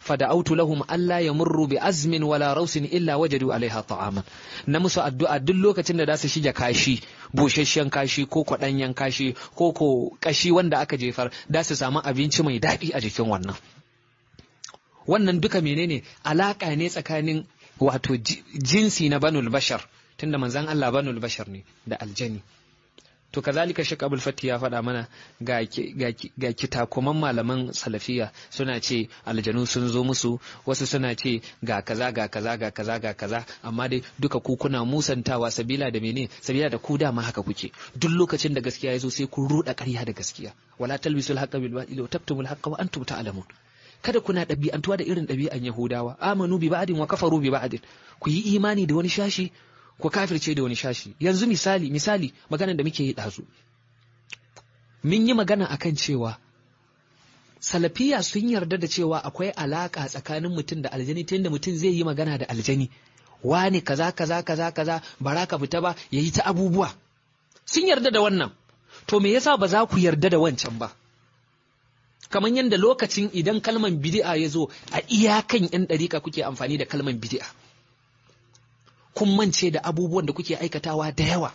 fada'autu lahum alla yamurru bi azmin wala rausin illa wajadu alaiha ta'aman na musu addu'a duk lokacin da za su shige kashi busasshen kashi ko kwaɗanyen kashi ko ko kashi wanda aka jefar da su samu abinci mai daɗi a jikin wannan wannan duka menene alaka ne tsakanin wato jinsi na banul bashar tunda manzan Allah banul bashar ne da aljani to kazalika shek abul fati ya faɗa mana ga, ga, kitakuman malaman salafiya suna ce aljanu sun zo musu wasu suna ce ga kaza ga kaza ga kaza ga kaza amma dai duka ku kuna musantawa sabila da mene sabila da ku dama haka kuke duk lokacin da gaskiya ya zo sai ku ruɗa ƙarya da gaskiya wala talbisul haqqa bil batil wa taktumul haqqa wa antum ta'lamun kada kuna ɗabi'antuwa da irin ɗabi'an Yahudawa amanu bi ba'din wa kafaru bi ba'din ku yi imani da wani shashi ku kafirce da wani shashi yanzu misali misali maganar da muke yi ɗazu mun yi magana akan cewa salafiya sun yarda da cewa akwai alaka tsakanin mutum da aljani ta yadda mutum zai yi magana da aljani wani kaza kaza kaza kaza bara ka fita ba yayi ta abubuwa sun yarda da wannan to me yasa ba za ku yarda da wancan ba kamar yadda lokacin idan kalman bid'a ya zo a iyakan yan ɗarika kuke amfani da kalman bid'a kun mance da abubuwan da kuke aikatawa da yawa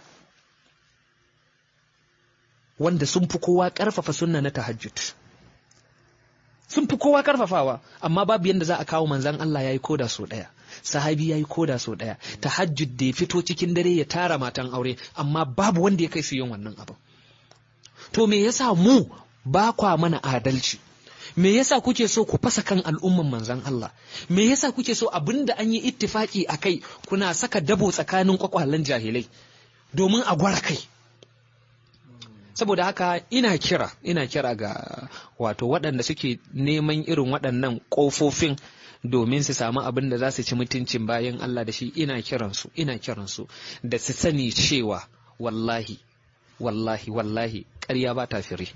wanda sun fi kowa ƙarfafa sunna na tahajjud sun fi kowa ƙarfafawa amma babu yadda za a kawo manzan Allah ya yi koda so ɗaya sahabi ya yi koda so ɗaya tahajjud da ya fito cikin dare ya tara matan aure amma babu wanda ya kai su yin wannan abin to me yasa mu ba kwa mana adalci me yasa kuke so ku fasa kan al'umman manzan Allah me yasa kuke so abinda an yi ittifaki a kai kuna saka dabo tsakanin kwakwalen jahilai domin a gwara kai saboda haka ina kira ina kira ga wato waɗanda suke neman irin waɗannan ƙofofin domin su samu abin da za su ci mutuncin bayan Allah da shi ina kiransu ina kiransu da su sani cewa wallahi wallahi wallahi ƙarya ba ta fire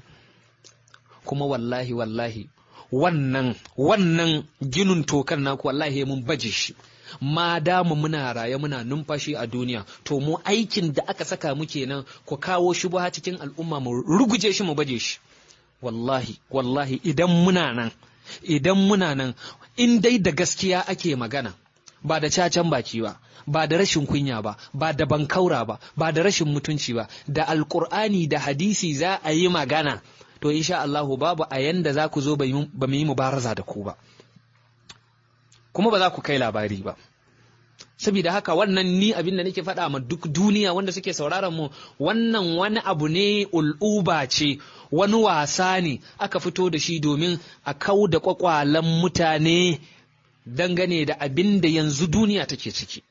kuma wallahi wallahi wannan wannan ginin tokan naku wallahi mun baje shi ma damu muna raye muna numfashi a duniya to mu aikin da aka saka mu kenan ku kawo shubha cikin al'umma mu ruguje shi mu baje shi wallahi wallahi idan muna nan idan muna nan in dai da gaskiya ake magana ba da cacan baki ba ba da rashin kunya ba ba da bankaura ba ba da rashin mutunci ba da alkur'ani da hadisi za a yi magana to insha Allahu babu a yanda za ku zo ba mu yi mubaraza da ku ba kuma ba za ku kai labari ba saboda haka wannan ni abin da nake faɗa ma duk duniya wanda suke sauraron mu wannan wani abu ne ul'uba ce wani wasa ne aka fito da shi domin a kau da kwakwalen mutane dangane da abin da yanzu duniya take ciki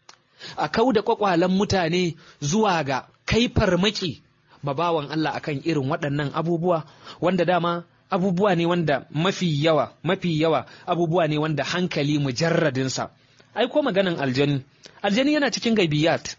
a kau da kwakwalen mutane zuwa ga kai farmaki babawan Allah akan irin waɗannan abubuwa wanda dama abubuwa ne wanda mafi yawa mafi yawa abubuwa ne wanda hankali mujarradinsa ai ko maganan aljani aljani yana cikin gaibiyat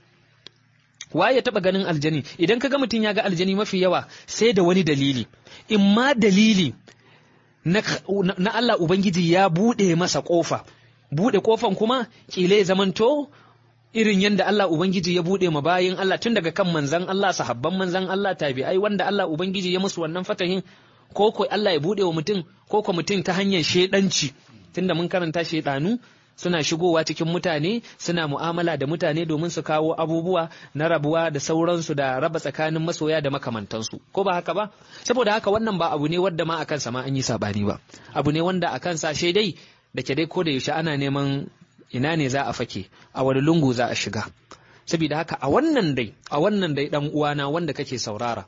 waye ya taba ganin aljani idan ka ga mutum ya ga aljani mafi yawa sai da wani dalili in ma dalili na, na Allah Ubangiji ya buɗe masa ƙofa buɗe ƙofan kuma ƙila ya zamanto irin yadda Allah Ubangiji ya buɗe ma bayin Allah tun daga kan manzan Allah sahabban manzan Allah tabi'ai wanda Allah Ubangiji ya musu wannan fatahin ko ko Allah ya buɗe wa mutum ko ko mutum ta hanyar shedanci tunda mun karanta shedanu suna shigowa cikin mutane suna mu'amala da mutane domin su kawo abubuwa na rabuwa da sauransu da raba tsakanin masoya da makamantansu ko ba haka ba saboda haka wannan ba abu ne wadda ma akan ma an yi sabani ba abu ne wanda akan sa dai da ke dai ko da yaushe ana neman ina ne za a fake a wani lungu za a shiga saboda haka a wannan dai a wannan dai dan uwana wanda kake saurara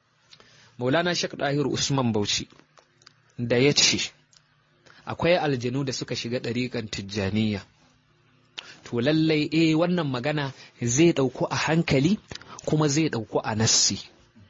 Maulana Sheikh Dahir Usman Bauchi da ya ce akwai aljanu da suka shiga ɗariƙan tijjaniya to lallai eh wannan magana zai ɗauku a hankali kuma zai ɗauku a nassi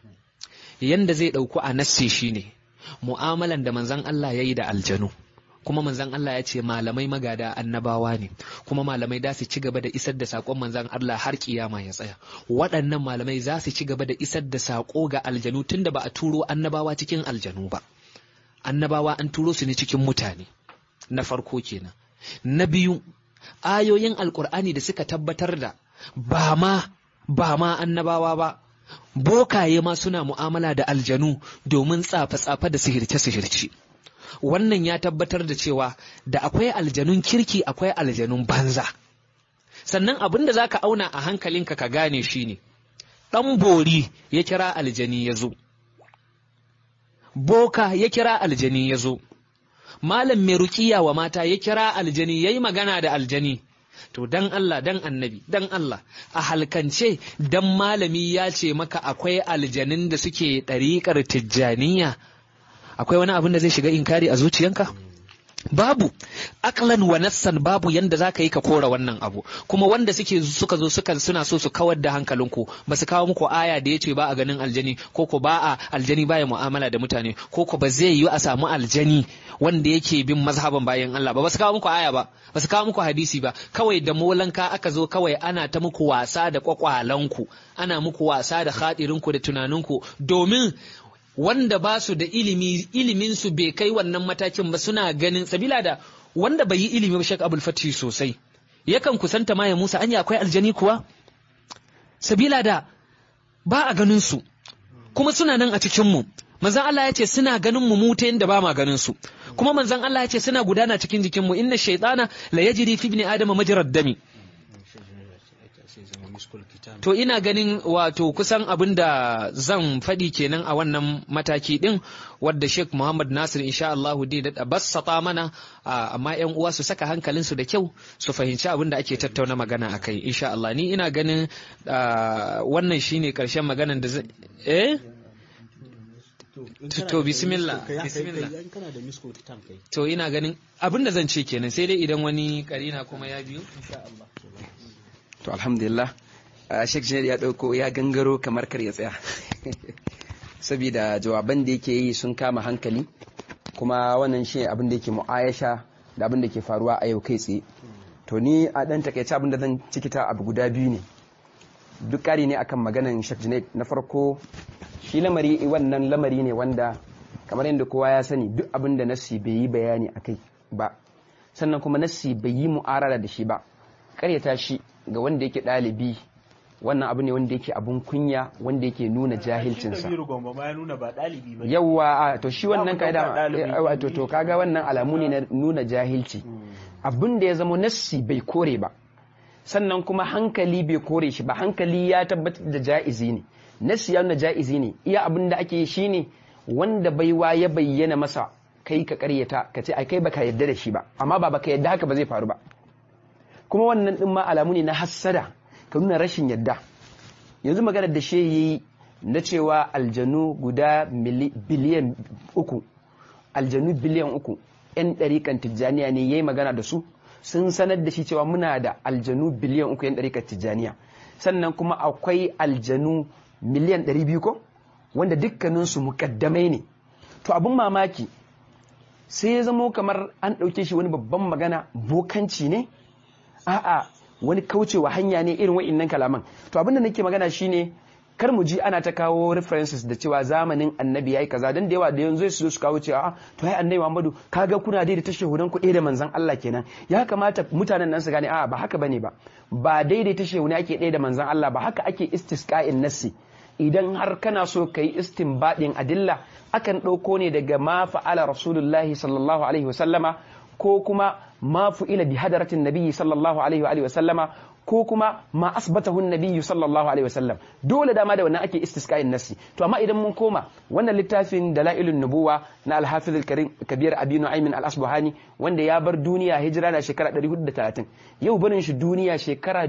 yanda zai ɗauku a nassi shine mu'amalan da manzon Allah ya yi da aljanu kuma manzon Allah ya ce malamai magada annabawa ne kuma malamai za su ci gaba da isar da saƙon manzon Allah har kiyama ya tsaya waɗannan malamai za su ci gaba da isar da saƙo ga aljanu tunda ba a turo annabawa cikin aljanu ba annabawa an turo su ne cikin mutane na farko kenan na biyu ayoyin alkur'ani da suka tabbatar da ba ma ba ma annabawa ba bokaye ma suna mu'amala da aljanu domin tsafe-tsafe da sihirce-sihirce wannan ya tabbatar da cewa da akwai aljanun kirki akwai aljanun banza sannan abin da zaka auna a hankalinka ka gane shine ɗan bori ya kira aljani ya zo boka ya kira aljani ya zo malam mai rukiya wa mata ya kira aljani ya yi magana da aljani to dan Allah dan annabi dan Allah a halkance dan malami ya ce maka akwai aljanin da suke ɗariƙar tijjaniya akwai wani abin da zai shiga inkari a zuciyanka babu aklan wa nassan babu yanda za ka yi ka kora wannan abu kuma wanda suke suka zo suka suna so su kawar da hankalinku ba su kawo muku aya da ya ce ba a ganin aljani ko ko ba a aljani baya mu'amala da mutane ko ko ba zai yi a samu aljani wanda yake bin mazhaban bayan Allah ba ba su kawo muku aya ba ba su kawo muku hadisi ba kawai da molanka aka zo kawai ana ta muku wasa da kwakwalanku ana muku wasa da hadirinku da tunaninku domin wanda ba su da ilimi ilimin su bai kai wannan matakin ba suna ganin sabila da wanda bai yi ilimi ba Sheikh Abdul Fatih sosai yakan kusanta Maya Musa anya akwai aljani kuwa sabila da ba a ganin su kuma suna nan a cikin mu manzon Allah ya ce suna ganin mu mu ta yanda ba ma ganin su kuma manzon Allah ya ce suna gudana cikin jikin mu inna shaytana la yajri fi ibni adama majrad dami To ina ganin wato kusan abin da zan faɗi kenan a wannan mataki ɗin wadda Sheikh Muhammad Nasir insha Allahu dai da bassata mana amma ƴan uwa su saka hankalinsu da kyau su fahimci abin da ake tattauna magana a kai insha Allah ni ina ganin wannan shine ƙarshen maganan da zai eh to bismillah bismillah to ina ganin abin da zan ce kenan sai dai idan wani karina kuma ya biyo insha Allah to alhamdulillah Sheikh Junaid ya ɗauko ya gangaro kamar kar ya tsaya saboda jawaban da yake yi sun kama hankali kuma wannan shi abin da yake mu'ayasha da abin da ke faruwa a yau kai tsaye to ni a ɗan takaice abin da zan cikita abu guda biyu ne duk ƙari ne akan maganan Sheikh Junaid na farko shi lamari wannan lamari ne wanda kamar yadda kowa ya sani duk abin da nassi bai yi bayani akai ba sannan kuma nassi bai yi mu'arara da shi ba ƙaryata shi ga wanda yake ɗalibi wannan abu ne wanda yake abun kunya wanda yake nuna jahilcinsa yawwa to shi wannan kaida to to kaga wannan alamu ne na nuna jahilci abin da ya zama nassi bai kore ba sannan kuma hankali bai kore shi ba hankali ya tabbatar da ja'izi ne nassi ya nuna ja'izi ne iya abin da ake shi ne wanda baiwa ya bayyana masa kai ka karyata ka ce ai kai baka yadda da shi ba amma ba baka yadda haka ba zai faru ba kuma wannan din ma alamu ne na hassada ka nuna rashin yadda yanzu maganar da shi yi na cewa aljanu guda biliyan uku aljanu biliyan uku yan ɗariƙan tijjaniya ne ya yi magana da su sun sanar da shi cewa muna da aljanu biliyan uku yan ɗariƙan tijjaniya sannan kuma akwai aljanu miliyan ɗari biyu ko wanda dukkaninsu muƙaddamai ne to abin mamaki sai ya zamo kamar an ɗauke shi wani babban magana bokanci ne a'a wani kaucewa hanya ne irin wa'innan kalaman to abin da nake magana shine kar mu ji ana ta kawo references da cewa zamanin annabi yayi kaza dan da yawa da yanzu su zo su kawo cewa to ai annabi Muhammadu kaga kuna dai da tashahudan ku da manzon Allah kenan ya kamata mutanen nan su gane a'a ba haka bane ba ba daidai tashahuna ake ɗaya da manzon Allah ba haka ake istisqa'in nassi idan har kana so kai istinbadin adilla akan ɗauko ne daga ma fa'ala rasulullahi sallallahu alaihi wasallama ko kuma ma fu'ila bi hadaratin nabiyyi sallallahu alaihi wa sallama ko kuma ma asbatahu nabiyyu sallallahu alaihi wa sallam dole dama da wannan ake istisqa'in nasi to amma idan mun koma wannan littafin dalailun nubuwa na al-hafiz al-karim kabir abi nu'aym al-asbahani wanda ya bar duniya hijira na shekara 430 yau barin shi duniya shekara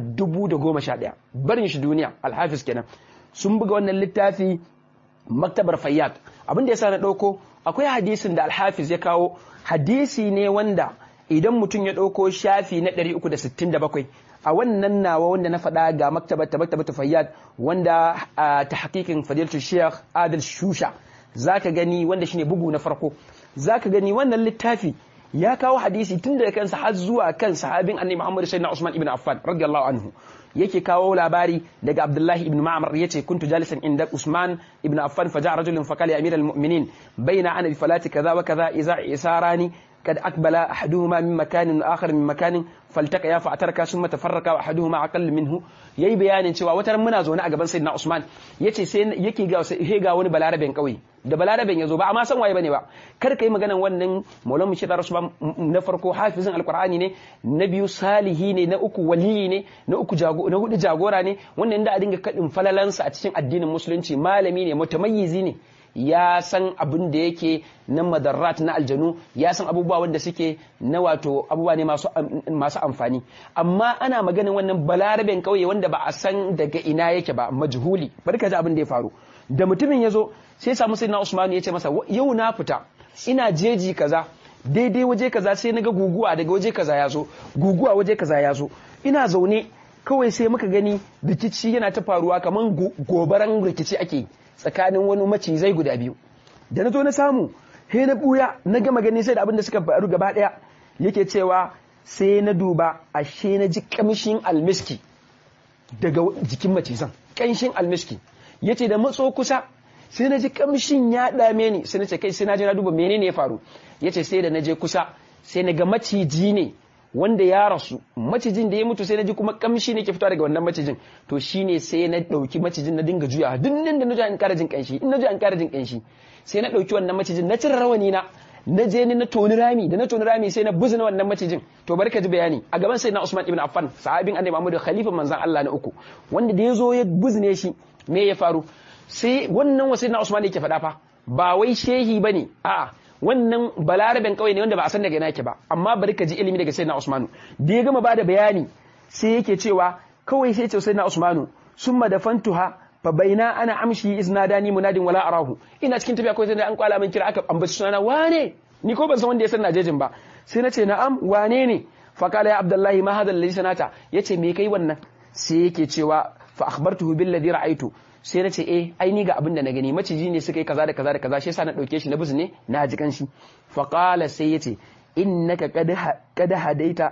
1011 barin shi duniya al-hafiz kenan sun buga wannan littafi maktabar fayyad abin da yasa na dauko akwai hadisin da al-hafiz ya kawo hadisi ne wanda idan mutum ya ɗauko shafi na 367 a wannan nawa wanda na faɗa ga maktabata maktabata fayyad wanda ta hakikin fadilatu sheikh adil shusha zaka gani wanda shine bugu na farko zaka gani wannan littafi ya kawo hadisi tun daga kansa har zuwa kan sahabin annabi Muhammad sayyidina Usman ibn Affan radiyallahu anhu yake kawo labari daga Abdullahi ibn Ma'mar yace kuntu jalisan inda Usman ibn Affan fa ja'a rajulun fa qala ya amiral mu'minin baina ana bi falati kaza wa kaza iza isarani kad akbala ahaduhuma min makanin akhar min makanin faltaka ya fa'taraka summa tafarraka wa ahaduhuma aqall minhu yayi bayanin cewa wata ran muna zaune a gaban sayyidina Usman yace sai yake ga sai ga wani balaraben kauye da balaraben yazo ba amma san waye bane ba kar kai maganan wannan maulana shi Usman na farko hafizin alqur'ani ne na biyu salihi ne na uku waliyi ne na uku jago na hudu jagora ne wannan da a dinga kadin falalansa a cikin addinin musulunci malami ne mutamayyizi ne ya san abin da yake na madarrat na aljanu ya san abubuwa wanda suke na wato abubuwa ne masu amfani amma ana maganin wannan balaraben kauye wanda ba a san daga ina yake ba majhuli barka ji abin da ya faru da mutumin ya zo sai samu sai na usmanu ya ce masa yau na fita ina jeji kaza daidai waje kaza sai na ga guguwa daga waje kaza ya zo guguwa waje kaza ya zo ina zaune kawai sai muka gani rikici yana ta faruwa kamar gobaran rikici ake tsakanin wani macizai guda biyu da na zo na samu he na buya na gama gani sai da abin da suka faru gaba daya yake cewa sai na duba ashe na ji kamshin almiski daga jikin macizan kanshin almiski yace da matso kusa sai na ji kamshin ya dame ni sai na ce kai sai na je na duba menene ya faru yace sai da na je kusa sai na ga maciji ne wanda ya rasu macijin da ya mutu sai na ji kuma kamshi ne ke fitowa daga wannan macijin to shine sai na dauki macijin na dinga juya duk nan da na ji an ƙara jin kanshi in na ji an ƙara jin kanshi sai na dauki wannan macijin na cire rawani na na je ni na toni rami da na toni rami sai na buzina wannan macijin to barka ji bayani a gaban sai na Usman ibn Affan sahabin annabi Muhammad khalifa manzon Allah na uku wanda da ya zo ya buzine shi me ya faru sai wannan wasai na Usman yake faɗa fa ba wai shehi bane a'a wannan balaraben kawai ne wanda ba a san daga ina yake ba amma bari ka ji ilimi daga sayyidina Usmanu da ya gama bada bayani sai yake cewa kawai sai ce sayyidina Usmanu summa dafantuha fa baina ana amshi iznadani munadin wala arahu ina cikin tafiya kawai sai an kwala min kira aka ambaci sunana wane ni ko ban san wanda ya san najejin ba sai na ce na'am wane ne fa kala ya abdullahi ma hadha alladhi sanata yace me kai wannan sai yake cewa fa akhbartuhu billadhi ra'aytu sai na ce eh ai ni ga abin da na gani maciji ne suka yi kaza da kaza da kaza shi yasa na dauke shi na bizu ne na ji kanshi fa qala sai yace innaka qad qad hadaita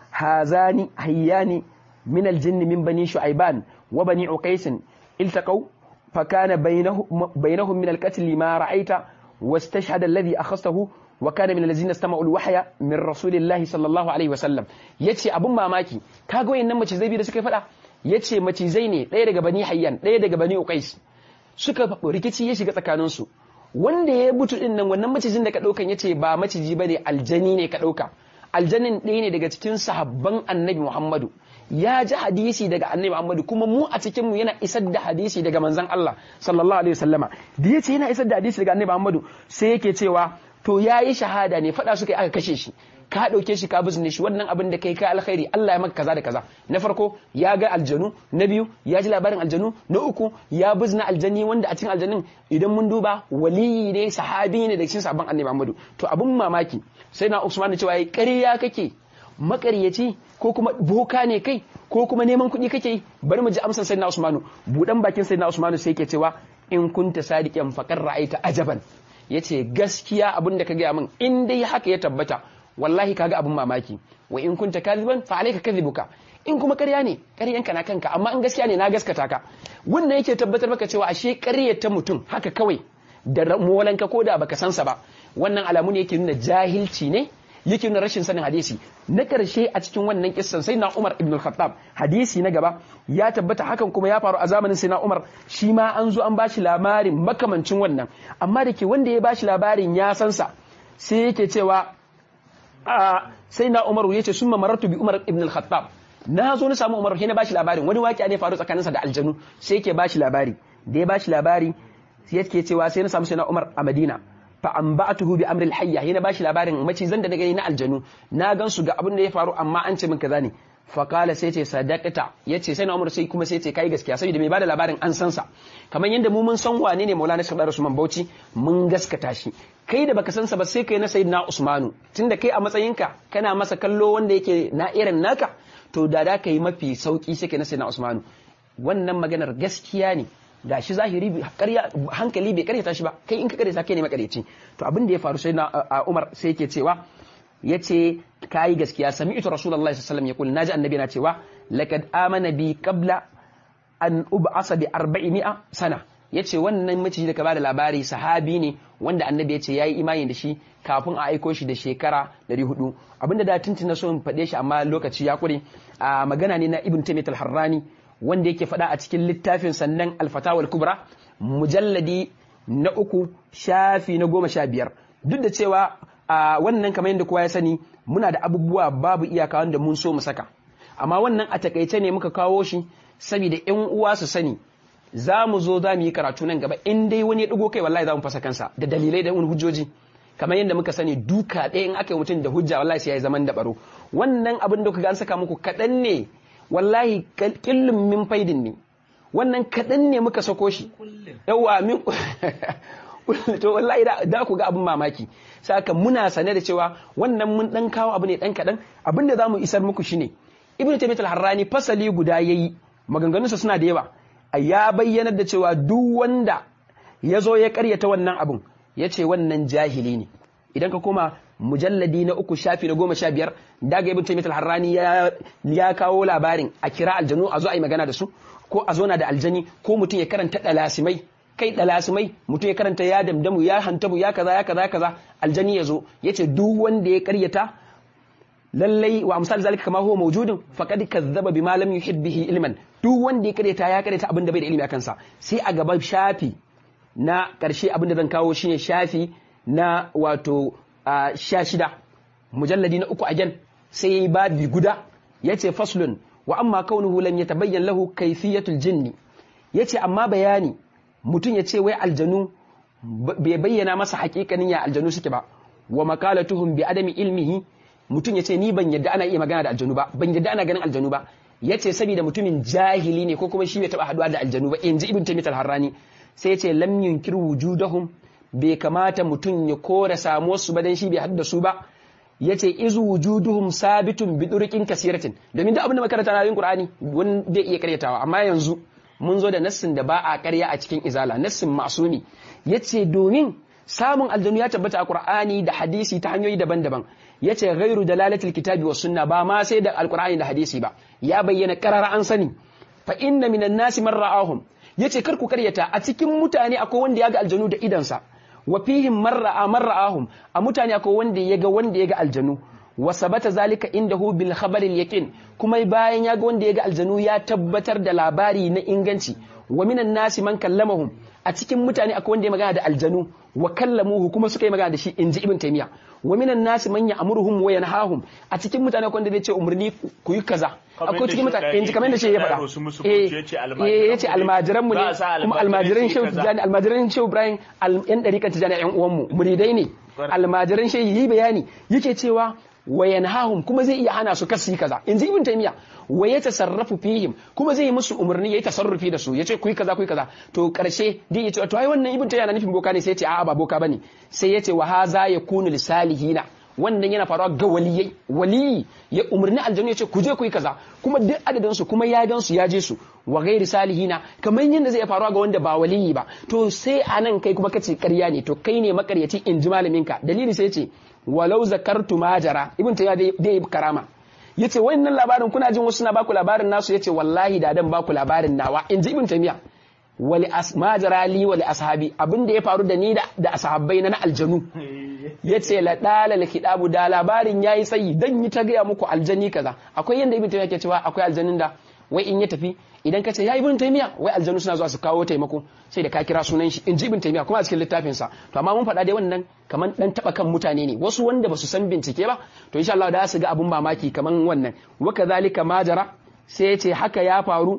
hazani hayyani min aljinn min bani shu'aiban wa bani uqais iltaqaw fa kana bainahum bainahum min alqatl ma ra'aita واستشهد الذي أخذته وكان من الذين استمعوا الوحي من رسول الله صلى الله عليه وسلم yace abun mamaki kaga wayannan mace zai bi da suka faɗa yace macizai ne ɗaya daga bani hayyan ɗaya daga bani uqais suka rikici ya shiga tsakanin su wanda ya butu din nan wannan macijin da ka daukan yace ba maciji bane aljani ne ka dauka aljanin ɗaya ne daga cikin sahabban annabi Muhammadu ya ji hadisi daga annabi Muhammadu kuma mu a cikin mu yana isar da hadisi daga manzon Allah sallallahu alaihi wasallama da yace yana isar da hadisi daga annabi Muhammadu sai yake cewa to yayi shahada ne fada suka yi aka kashe shi ka dauke shi ka bizne shi wannan abin da kai ka alkhairi Allah ya maka kaza da kaza na farko ya ga aljanu na biyu ya ji labarin aljanu na uku ya bizna aljanni wanda a cikin aljannin idan mun duba waliyi ne sahabi ne da cikin sabon annabi Muhammadu to abun mamaki sai na Usman cewa yayi ƙarya kake makaryaci ko kuma boka ne kai ko kuma neman kuɗi kake yi bari mu ji amsar sayyidina Usmanu budan bakin sayyidina Usmanu sai yake cewa in kunta sadiqan faqar ra'aita ajaban yace gaskiya abin da ka gaya min in dai haka ya tabbata wallahi kaga abin mamaki wa in kunta kadiban fa alayka kadhibuka in kuma ƙarya ne ƙaryanka na kanka amma in gaskiya ne na gaskata ka wannan yake tabbatar maka cewa ashe ƙarya ta mutum haka kawai da molanka ko da baka sansa ba wannan alamu ne yake nuna jahilci ne yake nuna rashin sanin hadisi na ƙarshe a cikin wannan kissan sai na Umar ibn al-Khattab hadisi na gaba ya tabbata hakan kuma ya faru a zamanin sai na Umar shi ma an zo an bashi labarin makamancin wannan amma da ke wanda ya bashi labarin ya san sa sai yake cewa sai na Umar yace summa marartu bi Umar ibn al-Khattab na zo na samu Umar sai na bashi labarin wani waƙi ne faru tsakaninsa da aljanu sai yake bashi labari da ya bashi labari sai yake cewa sai na samu sai na Umar a Madina fa an ba'atuhu bi amril hayya yana bashi labarin macizan da na gani na aljanu na gan su ga abin da ya faru amma an ce min kaza ne fa kala sai ce sadaqata yace sai na Umar sai kuma sai ce kai gaskiya saboda mai bada labarin an san sa kamar yanda mu mun san wane ne Maulana Sheikh Usman Bauchi mun gaskata shi kai da baka san sa ba sai kai na Sayyidina Usmanu tunda kai a matsayinka kana masa kallo wanda yake na irin naka to da da kai mafi sauki sai kai na Sayyidina Usmanu wannan maganar gaskiya ne ga shi zahiri hankali bai karyata shi ba kai in ka karyata kai ne makaryaci to abin da ya faru sai na Umar sai yake cewa yace kai gaskiya sami'tu rasulullahi sallallahu alaihi wasallam yaqul naji annabi na cewa laqad amana bi qabla an ub'asa bi 400 sana yace wannan maciji da ka bada labari sahabi ne wanda annabi yace yayi imani da shi kafin a aiko shi da shekara 400 abinda da tuntuna so in faɗe shi amma lokaci ya kure a magana ne na ibn taymiyyah al-harrani wanda yake faɗa a cikin littafin sannan al-fatawa al-kubra mujalladi na uku shafi na goma sha biyar duk da cewa a wannan kamar yadda kowa ya sani muna da abubuwa babu iyaka wanda mun so mu saka amma wannan a takaice ne muka kawo shi saboda yan uwa su sani za mu zo za mu yi karatu nan gaba in dai wani ya ɗigo kai wallahi za mu fasa kansa da dalilai da wani hujjoji kamar yadda muka sani duka ɗaya in aka yi mutum da hujja wallahi sai ya yi zaman da baro wannan abin da kuka an saka muku kaɗan ne wallahi killin min faidin ne wannan kaɗan ne muka sako shi yawa min to wallahi da ku ga abin mamaki saka muna sane da cewa wannan mun dan kawo abu ne dan kaɗan abin da zamu isar muku shine ibnu taymiyyah al-harrani fasali guda yayi maganganunsa suna da yawa ya bayyana da cewa duk wanda ya zo ya karyata wannan abun ya ce wannan jahili ne idan ka koma mujalladi na uku shafi na goma sha biyar daga ibn taymiyyah al-harrani ya kawo labarin a kira aljanu a zo a yi magana da su ko a zo na da aljani ko mutum ya karanta dalasimai kai dalasimai mutum ya karanta ya damdamu ya hantabu ya kaza ya kaza ya kaza aljani ya zo ya ce duk wanda ya karyata lallai wa amsal zalika kama huwa mawjudun faqad kazzaba bima lam yuhid bihi ilman duk wanda ya karyata ya karyata abin da bai da ilimi akan sa sai a gaban shafi na karshe abin da zan kawo shine shafi na wato sha shida mujalladi na uku a jan sai yayi babi guda yace faslun wa amma kaunuhu lam yatabayyan lahu kayfiyatul jinni yace amma bayani mutum yace wai aljanu bai bayyana masa hakikanin ya aljanu suke ba wa makalatuhum bi adami ilmihi mutum yace ni ban yadda ana iya magana da aljanu ba ban yadda ana ganin aljanu ba yace saboda mutumin jahili ne ko kuma shi bai taba haduwa da aljanu ba inji ibn taymiyyah al-harrani sai yace lam yunkir wujudahum bai kamata mutum ya kora samuwar su ba dan shi bai hadda su ba yace izu wujuduhum sabitun bi durqin kasiratin domin da abin da makaranta na yin qur'ani wanda iya karyatawa amma yanzu mun zo da nassin da ba a karya a cikin izala nassin masumi yace domin samun aljanu ya tabbata a qur'ani da hadisi ta hanyoyi daban-daban yace ghairu dalalatil kitabi was sunna ba ma sai da alqur'ani da hadisi ba ya bayyana qarara an sani fa inna minan nasi man ra'ahum yace kar ku karyata a cikin mutane akwai wanda ya ga aljanu da idansa wa fihim marra'a marra'ahum a mutane akwai wanda ya ga wanda ya ga aljanu wa sabata zalika indahu bil khabaril yaqin kuma bayan ya ga wanda ya ga aljanu ya tabbatar da labari na inganci wa minan nasi man kallamahum a cikin mutane akwai wanda ya magana da aljanu wa kallamuhu kuma suka yi magana da shi inji ibn taymiya wa minan nasi man ya'muruhum wa yanhahum a cikin mutane akwai wanda zai ce umarni ku yi kaza akwai cikin mutane inji kamar da shi ya faɗa eh yace almajiran mu ne kuma almajiran shehu tijani almajiran shehu ibrahim yan dariƙan tijani yan uwan mu muridai ne almajiran shehu yi bayani yake cewa wa yanhahum kuma zai iya hana su kasu yi kaza inji ibn taymiya wa ya tasarrafu fihim kuma zai yi musu umarni yayi tasarrufi da su yace ku yi kaza ku yi kaza to karshe dai yace to ai wannan ibn taymiya na nufin boka ne sai yace a'a ba boka bane sai yace wa haza yakunu lisalihina wannan yana faruwa ga waliyai waliyi ya umarni aljanu yace ku je ku yi kaza kuma duk adadin su kuma ya gan su ya je su wa ghairi salihina kamar yadda zai faruwa ga wanda ba waliyi ba to sai anan kai kuma kace ƙarya ne to kai ne makaryaci in ji malaminka dalili sai ce walau zakartu majara ibn taymiya dai karama yace wannan labarin kuna jin wasu na baku labarin nasu yace wallahi da dan baku labarin nawa in ji ibn taymiya wali majara li wali ashabi abin da ya faru da ni da ashabbai na aljanu yace la dalal kidabu da labarin yayi tsayi dan yi ta gaya muku aljani kaza akwai yanda ibn taymiya ke cewa akwai aljanin da wai in ya tafi idan ka ce ya ibn taymiya wai aljanu suna zuwa su kawo taimako sai da ka kira sunan shi in ji ibn taymiya kuma a cikin littafin sa to amma mun faɗa dai wannan kaman dan taba kan mutane ne wasu wanda basu san bincike ba to insha Allah da su ga abun mamaki kaman wannan wa kadhalika majara sai ya ce haka ya faru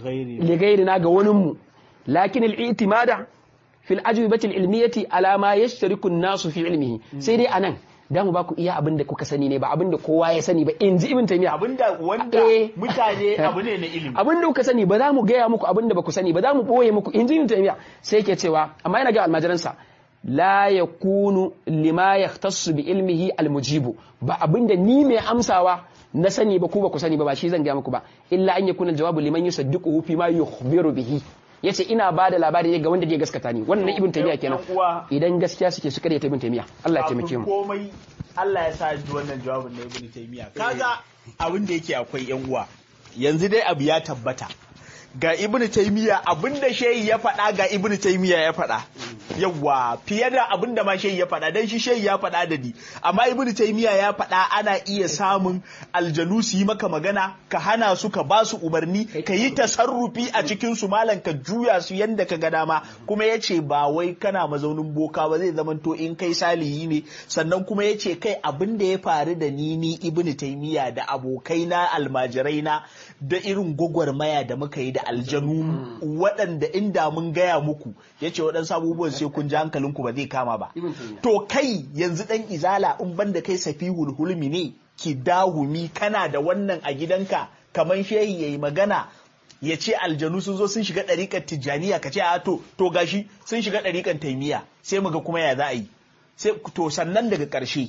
li ghairina ga wani mu lakin al-i'timada fil ajwibati al-ilmiyati ala ma yashtariku an-nasu fi ilmihi sai dai anan da mu ba ku iya abin da kuka sani ne ba abin da kowa ya sani ba in ji ibn taymiya abin da wanda mutane abu ne na ilimi abin da kuka sani ba za mu gaya muku abin da ba ku sani ba za mu boye muku in ji ibn taymiya sai yake cewa amma yana ga almajiransa la yakunu lima yahtassu bi ilmihi almujibu ba abin da ni mai amsawa na sani ba ku ba ku sani ba ba shi zan gaya muku ba illa an yakuna jawabu liman yusaddiquhu fi ma yukhbiru bihi yace ina ba da labari ga wanda zai gaskata ni wannan ibn taymiya kenan idan gaskiya suke su kare ta ibn taymiya Allah ya taimake mu komai Allah ya sa ji wannan jawabin na ibn taymiya kaga abin da yake akwai yan uwa yanzu dai abu ya tabbata ga ibnu taymiya abinda shehi ya faɗa ga ibnu taymiya ya faɗa yawa fiye da abinda ma shehi ya faɗa dan shi shehi ya faɗa da ni amma ibnu taymiya ya faɗa ana iya samun aljanu su yi maka magana ka hana su ka ba su umarni ka yi tasarrufi a cikin su malam ka juya su yanda ka ga dama kuma yace ba wai kana mazaunin boka ba zai zamanto in kai salihi ne sannan kuma yace kai abin da ya faru da ni ni ibnu taymiya da abokaina almajiraina da irin gwagwarmaya da muka yi da aljanu waɗanda inda mun gaya muku ya ce waɗansu abubuwan sai kun ji hankalinku ba zai kama ba to kai yanzu ɗan izala in banda kai safihul hulmi ne ki dahumi kana da wannan a gidanka kamar shehi ya yi magana ya ce aljanu sun zo sun shiga ɗariƙar tijjaniya ka ce a to to gashi sun shiga ɗariƙar taimiya sai muga kuma ya za a yi sai to sannan daga ƙarshe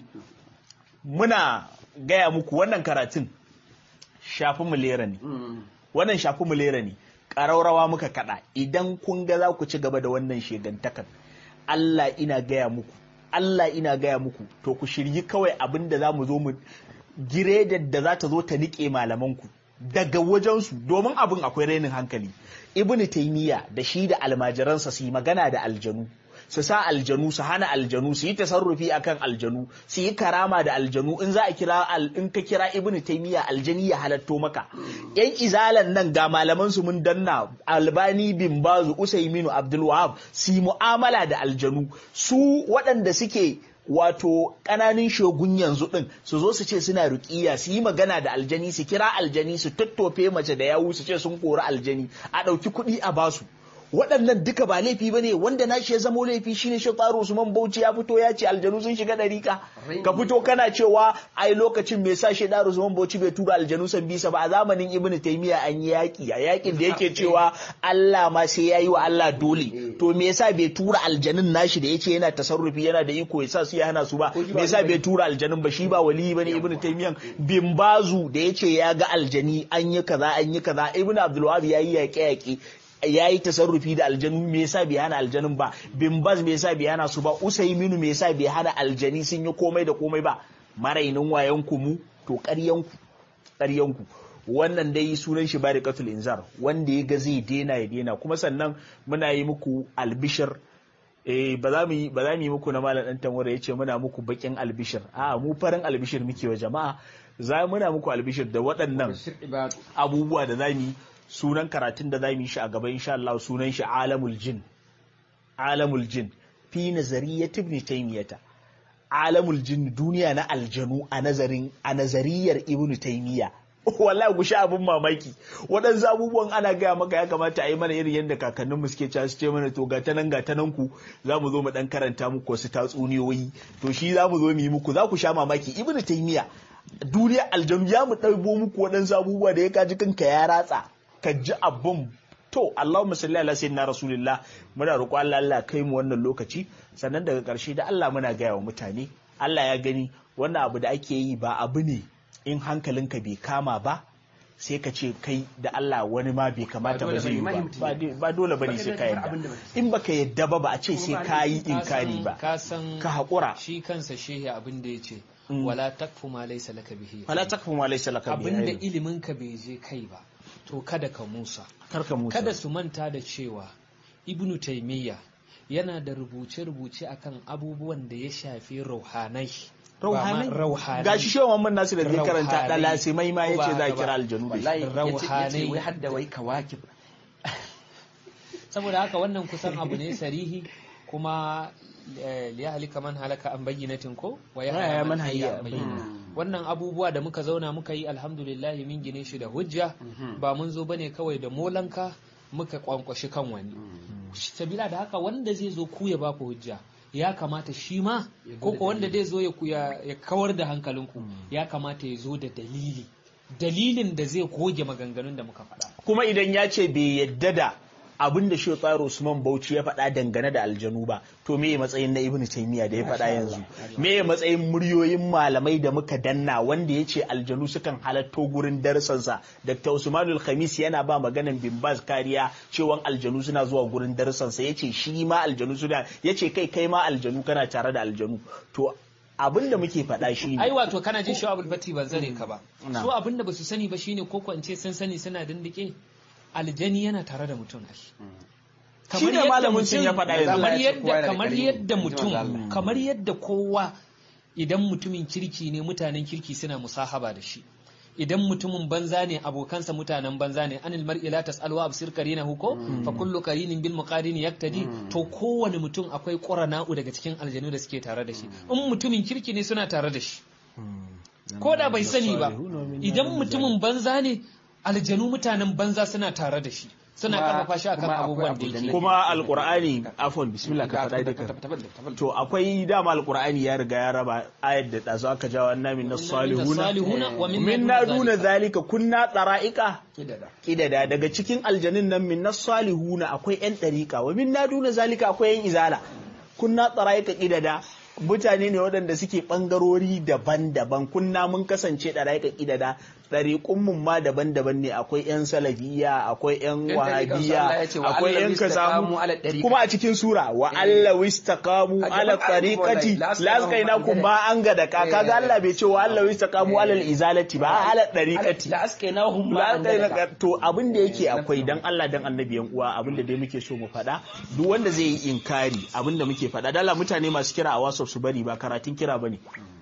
muna gaya muku wannan karatun shafi mulera ne wannan shafi mulera ne ƙaraurawa muka kaɗa idan kun ga za ku ci gaba da wannan shegantakan Allah ina gaya muku Allah ina gaya muku to ku shiryi kawai abin da za mu zo mu giredar da za ta zo ta niƙe malamanku daga wajensu domin abin akwai rainin hankali ibnu taymiya da shi da almajiransa su yi magana da aljanu su sa aljanu su hana aljanu su yi tasarrufi akan aljanu su yi karama da aljanu in za a kira in ka kira ibnu taymiya aljani ya halatto maka yan izalan nan ga malaman su mun danna albani bin bazu usaiminu abdul wahab su yi mu'amala da aljanu su waɗanda suke wato ƙananin shogun yanzu ɗin su zo su ce suna ruƙiya su yi magana da aljani su kira aljani su tattofe mace da yawu su ce sun kori aljani a ɗauki kuɗi a basu waɗannan duka ba laifi ba ne wanda na shi ya zamo laifi shine shi tsaro Usman Bauchi ya fito ya ce aljanu sun shiga ɗarika ka fito kana cewa ai lokacin me sa shi Daru Usman Bauchi bai tura aljanu san bisa ba a zamanin Ibn Taymiyyah an yi yaki a yakin da yake cewa Allah ma sai yayi wa Allah dole to me yasa bai tura aljanun nashi da yace yana tasarrufi yana da iko yasa su ya hana su ba me yasa bai tura aljanun ba shi ba wali bane Ibn Taymiyyah bin bazu da yace ya ga aljani an yi kaza an yi kaza Ibn Abdul Wahhab yayi yaƙe-yaƙe ya yi tasarrufi da aljanu me yasa bai hana aljanun ba bin baz me yasa bai hana su ba usaiminu me yasa bai hana aljani sun yi komai da komai ba marainin wayan ku mu to ƙaryanku ƙaryanku wannan dai sunan shi barikatul inzar wanda ya ga zai dena ya dena kuma sannan muna yi muku albishir eh ba za mu yi ba za mu yi muku na malam dan tanwara yace muna muku bakin albishir a mu farin albishir muke wa jama'a za muna muku albishir da waɗannan abubuwa da za mu yi sunan karatun da za mu yi shi a gaba insha Allah sunan shi alamul jin alamul jin fi nazariyat ibn taymiyata alamul jin duniya na aljanu a nazarin a nazariyar ibn taymiya wallahi ku sha abin mamaki waɗansu abubuwan ana gaya maka ya kamata a yi mana irin yadda kakannin mu suke cewa su ce mana to gata nan gata nan ku za mu zo mu dan karanta muku wasu tatsuniyoyi to shi za mu zo mu yi muku za ku sha mamaki ibn taymiya duniya aljanu ya mu ɗaibo muku waɗansu abubuwa da ya kaji kanka ya ratsa ka ji abun to Allahumma salli ala sayyidina rasulillah muna roƙo Allah Allah kai mu wannan lokaci sannan daga ƙarshe da Allah muna gaya wa mutane Allah ya gani wannan abu da ake yi ba abu ne in hankalinka bai kama ba sai ka ce kai da Allah wani ma bai kamata ba zai yi ba ba dole bane sai ka yadda in baka yadda ba ba a ce sai ka yi inkari ba ka san ka haƙura shi kansa shehi abin da ya ce wala takfu ma laysa laka bihi wala takfu ma laysa laka bihi abin da ilimin ka bai je kai ba to kada ka musa karka musa kada su manta da cewa ibnu taimiyya yana da rubuce-rubuce akan abubuwan da ya shafi rauhanai rauhanai rauhanai gashi shehu Muhammad Nasir da zai karanta da lasimai ma yace za a Ba- kira aljanu da shi wallahi Rauhanai. yace wai hadda wai kawakib saboda haka wannan kusan abu ne sarihi kuma eh, liyahlika man halaka an bayyinatin ko wa Ya yahya man man hayya hayya an bayyina wannan abubuwa da muka zauna muka yi alhamdulillah min gine shi da hujja ba mun zo bane kawai da molanka muka kwankwashi kan wani sabila da haka wanda zai zo ku ya ba ku hujja ya kamata shi ma ko ko wanda zai zo ya ku- ya ya kawar da hankalinku ya kamata ya zo da dalili dalilin da zai goge maganganun da muka faɗa kuma idan ya ce bai yadda da abin da Shehu Tsaro Usman Bauchi ya faɗa dangane da aljanu ba to me matsayin na Ibn Taymiyyah da ya faɗa yanzu me matsayin muryoyin malamai da muka danna wanda ya ce aljanu sukan halatto gurin darsansa Dr. Usmanul Khamis yana ba maganan bin Baz kariya cewa aljanu suna zuwa gurin darsansa ya ce shi ma aljanu suna ya ce kai kai ma aljanu kana tare da aljanu to abin da muke faɗa shi ai ne wato kana jin shi abul fati ban zare ka ba Na. su abin da basu sani ba shine ko ko in ce sun sani suna dindike aljani yana tare da mutum ai Shi ne malamin sun ya faɗa yanzu. kamar Ya ce kowa yadda yana da kamar ƙarfi, yadda in ji manzo Allah. mutum kamar yadda kowa idan mutumin kirki ne mutanen kirki suna musahaba da shi idan mutumin banza ne abokansa mutanen banza ne anil mar'i la tas'al wa absir qarinahu ko fa kullu qarinin bil muqarini yaktadi to kowane mutum akwai qurana'u daga cikin aljanu da suke tare da shi in mutumin kirki ne suna tare da shi ko da bai sani ba idan mutumin banza ne aljanu mutanen banza suna tare da shi suna Kuma- karfafa shi akan kuma akwai abubuwan da abu da yake na- kuma alqur'ani afwan bismillah ka faɗa duka to akwai dama alqur'ani ya riga ya raba ayat da ɗazu aka jawo annabi na salihuna salihuna wa min na duna zalika kunna tsara'ika kidada daga cikin aljanin nan min na salihuna akwai yan ɗariƙa wa min na duna zalika akwai yan izala kunna tsara'ika kidada mutane ne waɗanda suke ɓangarori daban-daban kunna mun kasance ɗara'ika kidada ɗariƙunmun ma daban-daban ne akwai yan salafiya akwai yan Yan ɗariƙan su Allah ya ce, wahabiya wa akwai yan allawi istaqamu ala kasamu ɗariƙa. kuma a cikin sura wa Allah wistaqamu A gaban ala ayyukan tariqati wallahi, la askainakum ma an ga da ka kaga Allah bai ce wa Allah wistaqamu ala izalati ba ala tariqati la askainahum ma la an kai na gadaka. to abin da yake akwai dan Allah dan annabi yan uwa abin da dai muke so mu faɗa duk wanda zai yi inkari abin da muke faɗa dala mutane masu kira a WhatsApp su bari ba karatun kira bane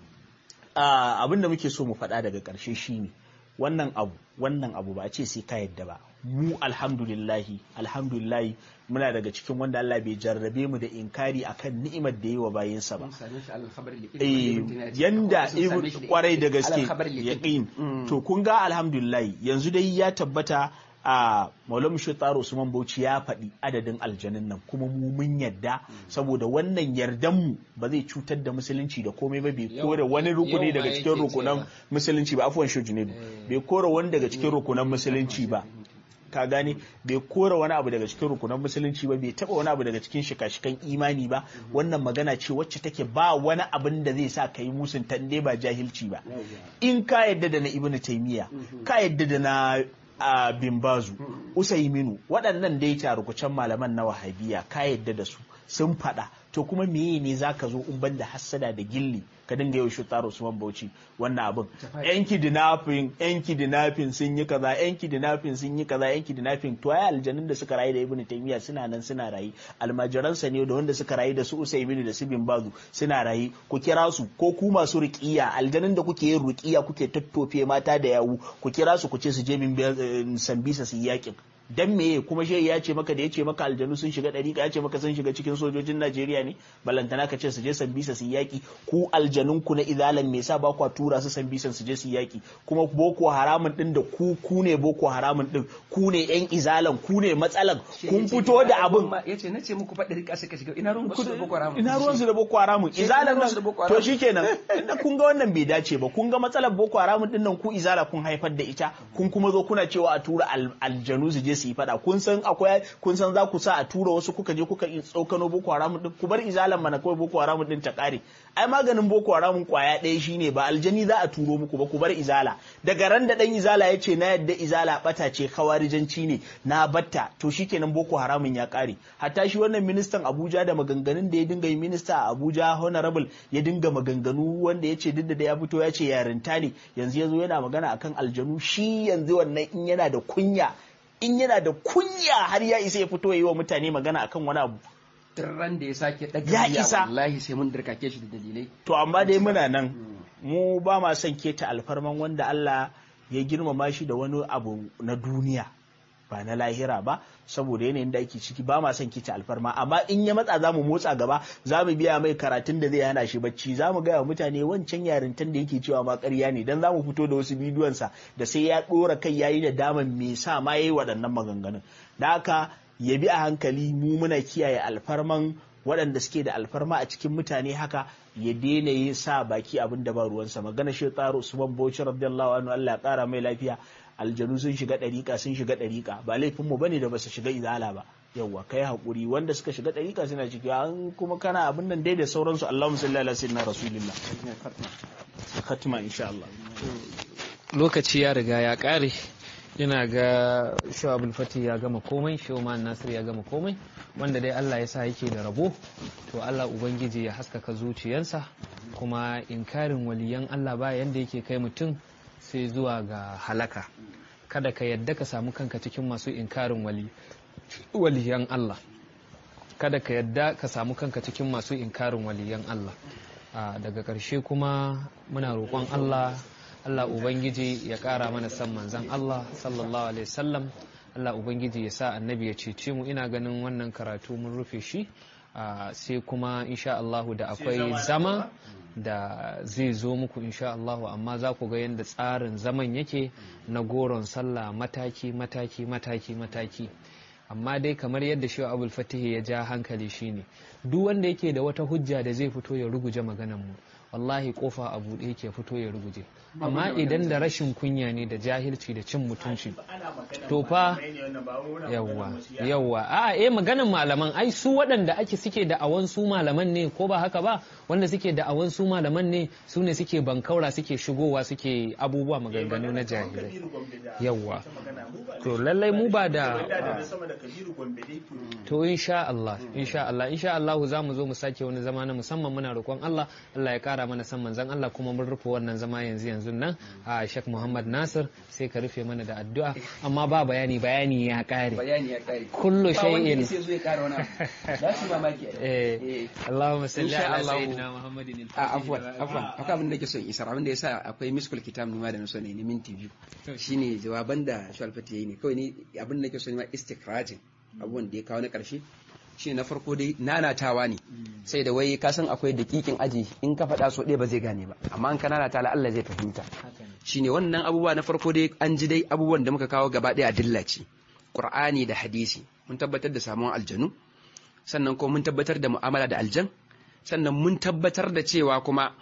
Ah, abin da muke so mu faɗa daga ƙarshe shine wannan abu wannan abu ba a ce sai ka yadda ba mu alhamdulillahi alhamdulillahi muna daga cikin wanda Allah bai jarrabe mu da inkari akan ni'imar da yi wa bayinsa ba Mun same shi alal khabar liqin. eh Ibn Taymiyyah ya ce, yanda sun same ibn shi kwarai da alal gaske khabar liqin. yaqin Mm. to kun ga alhamdulillah yanzu dai ya tabbata a Maulana Shaitar Usman Bauchi ya faɗi adadin aljanin nan kuma mu mun yadda saboda wannan yardan mu ba zai cutar da musulunci da komai ba bai Yau- kore wani rukuni yau ma daga cikin yake rukunan cewa. musulunci ba afwan shi Junaidu bai kore wani daga cikin rukunan musulunci ba ka gane bai kora wani abu daga cikin rukunan musulunci ba bai taba wani abu daga cikin shika-shikan imani ba wannan magana ce wacce take ba wani abin da zai sa ka yi musun tande ba jahilci ba in ka yadda da na ibnu taymiya ka yadda da na a bimbazu usaiminu waɗannan dai tarukucan malaman na wahabiya ka yadda da su sun faɗa to kuma meye ne zaka zo in banda hassada da gilli ka dinga yau shi taro Usman Bauchi wannan abin yan kidnapping yan kidnapping sun yi kaza yan kidnapping sun yi kaza yan kidnapping to ai aljanun da suka rayu da Ibn Taymiyyah suna nan suna rayu almajiransa ne da wanda suka rayu da su Usaimin da su bin Bazu suna rayu ku kira su ko ku masu ruqiya aljanun da kuke yin ruqiya kuke tattofe mata da yawu ku kira su ku ce su je bin sambisa su yi yakin dan meye kuma shehi ya ce maka da ya ce maka aljanu sun shiga ɗariƙa ya ce maka sun shiga cikin sojojin Najeriya ne balantana ka ce su je sambisa su yaƙi ku aljanun ku na izalan me yasa ba kwa tura su sambisan su je su yaƙi kuma boko haramun din da ku ku ne boko haramun din ku ne yan izalan ku ne matsalan kun fito da abin yace nace muku fa ɗariƙa suka shiga ina ruwan su da boko haramun ina ruwan su da boko haramun Shi izalan ina ruwan nan su da Boko to Haram? shikenan inda kun ga wannan bai dace ba kun ga matsalar boko haramun din nan ku izala kun haifar da ita kun kuma zo kuna cewa a tura al- aljanu su je su yi fada kun san akwai kun san za ku sa a tura wasu kuka je kuka yi tsokano boko haramun din ku bar izalan mana kawai boko haramun din ta kare ai maganin boko haramun kwaya ɗaya shine ba aljani za a turo muku ba ku bar izala daga ran da dan izala ya ce na yadda izala bata ce kawarijanci ne na batta to shikenan boko haramun ya kare hatta shi wannan ministan Abuja da maganganun da ya dinga yi minista a Abuja honorable ya dinga maganganu wanda ya ce duk da ya fito ya ce yarinta ne yanzu ya zo yana magana akan aljanu shi yanzu wannan in yana da kunya in yana da kunya har ya isa ya fito ya yi wa mutane magana akan wani abu tirran da ya sake daga Ya biya, isa. wallahi sai mun dirkake shi da dalilai to amma dai muna nan mu ba ma son keta alfarman wanda Allah ya girmama shi da wani abu na duniya ba na lahira ba saboda yanayin da ake ciki ba ma son keta alfarma amma in ya matsa za mu motsa gaba za mu biya mai karatun da zai hana shi bacci za mu gaya wa mutane wancan yarintan da yake cewa ma ƙarya ne dan za mu fito da wasu bidiyonsa da sai ya ɗora kai yayi da daman me sa ma yayi waɗannan maganganun da haka ya bi a hankali mu muna kiyaye alfarman waɗanda suke da alfarma a cikin mutane haka ya daina yin sa baki abin da ba ruwansa magana shi tsaro usman bauchi radiyallahu anhu Allah ya kara mai lafiya aljanu sun shiga ɗariƙa sun shiga ɗariƙa ba laifin mu bane da basu shiga izala ba yawwa kai hakuri wanda suka shiga ɗariƙa suna ciki an kuma kana abin nan dai da sauransu Allahumma salli ala sayyidina rasulillah khatima insha Allah lokaci ya riga ya kare ina ga shu'abul fati ya gama komai shawman nasir ya gama komai wanda dai Allah ya sa yake da rabo to Allah ubangiji ya haskaka zuciyarsa kuma inkarin waliyan Allah ba yanda yake kai mutum sai zuwa ga halaka kada ka yadda ka samu kanka cikin masu inkarin wali waliyan Allah kada ka yadda ka samu kanka cikin masu inkarin waliyan Allah daga ƙarshe kuma muna roƙon Allah Allah Ubangiji ya ƙara mana san manzan Allah sallallahu alaihi wasallam Allah Ubangiji ya sa annabi ya cece mu ina ganin wannan karatu mun rufe shi sai kuma insha Allahu da akwai zama da zai zo muku insha Allahu amma za ku ga yadda tsarin zaman yake na goron sallah mataki mataki mataki mataki amma dai kamar yadda shi abul fatihi ya ja hankali shine duk wanda yake da wata hujja da zai fito ya ruguje maganan mu wallahi kofa a buɗe yake fito ya ruguje amma idan da rashin kunya ne da jahilci da cin mutunci to fa yawwa yawwa a eh maganan malaman ai su waɗanda ake suke da awan su malaman ne ko ba haka ba wanda suke da awan su malaman ne su ne suke bankaura suke shigowa suke abubuwa maganganu na jahilai yawwa to lallai mu ba da to insha Allah insha Allah insha Allah za mu zo mu sake wani zama na musamman muna roƙon Allah Allah ya kara mana san manzon Allah kuma mun rufe wannan zama yanzu yanzu nan a Sheikh Muhammad Nasir sai ka rufe mana da addu'a amma ba bayani bayani ya kare bayani ya kare kullu shay'in sai zo ya kara wani za su mamaki eh Allahumma salli Insha ala Allah. sayyidina Muhammadin a afwan afwan akwai abin da nake son isar abin da yasa akwai miskul kitab ne ma da na so ne minti biyu shine jawaban da Shu'al Fati yayi ne kawai ni abin da nake so ne ma istikrajin abubuwan da ya kawo na karshe shine na farko dai nanatawa ne sai da wai ka san akwai dakikin aji in ka faɗa so ɗaya ba zai gane ba amma in ka nanata la Allah zai fahimta shine wannan abubuwa na farko dai an ji dai abubuwan da muka kawo gaba ɗaya a dillaci Qur'ani da hadisi mun tabbatar da samuwar aljanu sannan kuma mun tabbatar da mu'amala da aljan sannan mun tabbatar da cewa kuma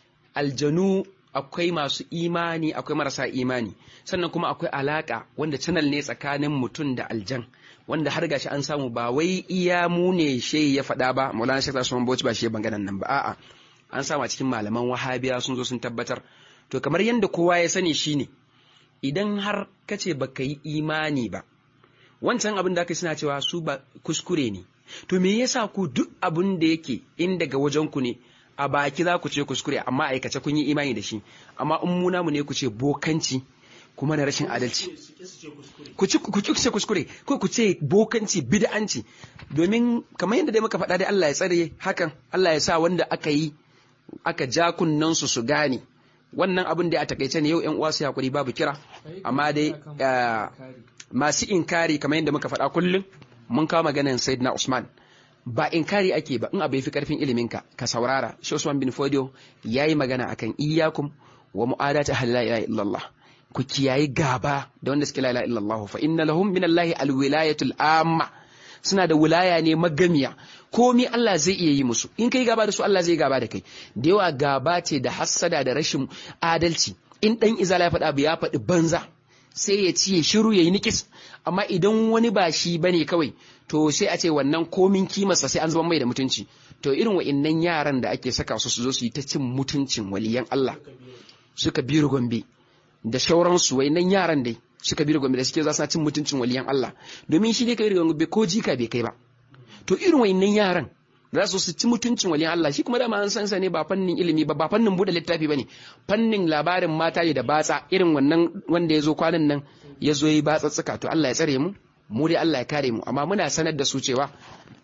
aljanu akwai masu imani akwai marasa imani sannan kuma akwai alaka wanda channel ne tsakanin mutum da aljan wanda har gashi an samu ba wai iya mu ne she ya faɗa ba Maulana Sheikh Usman Bauchi ba shi banganan nan ba a'a an samu a cikin malaman wahabiya sun zo sun tabbatar to kamar yadda kowa ya sani shine idan har kace baka yi imani ba wancan abin da aka suna cewa su ba kuskure ne to me yasa ku duk abin da yake in daga wajen ku ne a baki za ku ce kuskure amma aikace kun yi imani da shi amma in mu namu ne ku ce bokanci kuma na rashin adalci ku ci ku ci kuskure ko ku ce bokanci bid'anci domin kamar yadda dai muka faɗa dai Allah ya tsare hakan Allah ya sa wanda aka yi aka ja kunnan su su gane wannan abin da a takaice ne yau ƴan uwa su hakuri babu kira amma dai ah, masu inkari kamar yadda muka faɗa kullum mun kawo maganan Sayyidina Usman ba inkari ake ba in abu fi karfin iliminka ka saurara shi Usman bin Fodio yayi magana akan iyyakum wa mu'adati ahli la ilaha illallah ku kiyayi gaba da wanda suke la ilaha illallah fa inna lahum min Allah alwilayatul amma suna da wilaya ne magamiya komi Allah zai iya yi musu in kai gaba da su Allah zai gaba da kai da yawa gaba ce da hassada da rashin adalci in dan izala ya faɗa abu ya faɗi banza sai ya ci ya shiru ya yi nikis amma idan wani ba shi bane kawai to sai a ce wannan komin kimarsa sai an zama mai da mutunci to irin wa'innan yaran da ake saka su su zo su yi ta cin mutuncin waliyan Allah suka biyu gombe da shauransu wa'innan yaran dai suka biyu gombe da suke za su cin mutuncin waliyan Allah domin shi ne kai gombe ko jika bai kai ba to irin wa'innan yaran za su su ci mutuncin waliyan Allah shi kuma dama an san sa ne ba fannin ilimi ba ba fannin bude littafi bane fannin labarin mata ne da batsa irin wannan wanda ya zo kwanan nan ya zo yi batsatsuka to Allah ya tsare mu mu dai Allah ya kare mu amma muna sanar da su cewa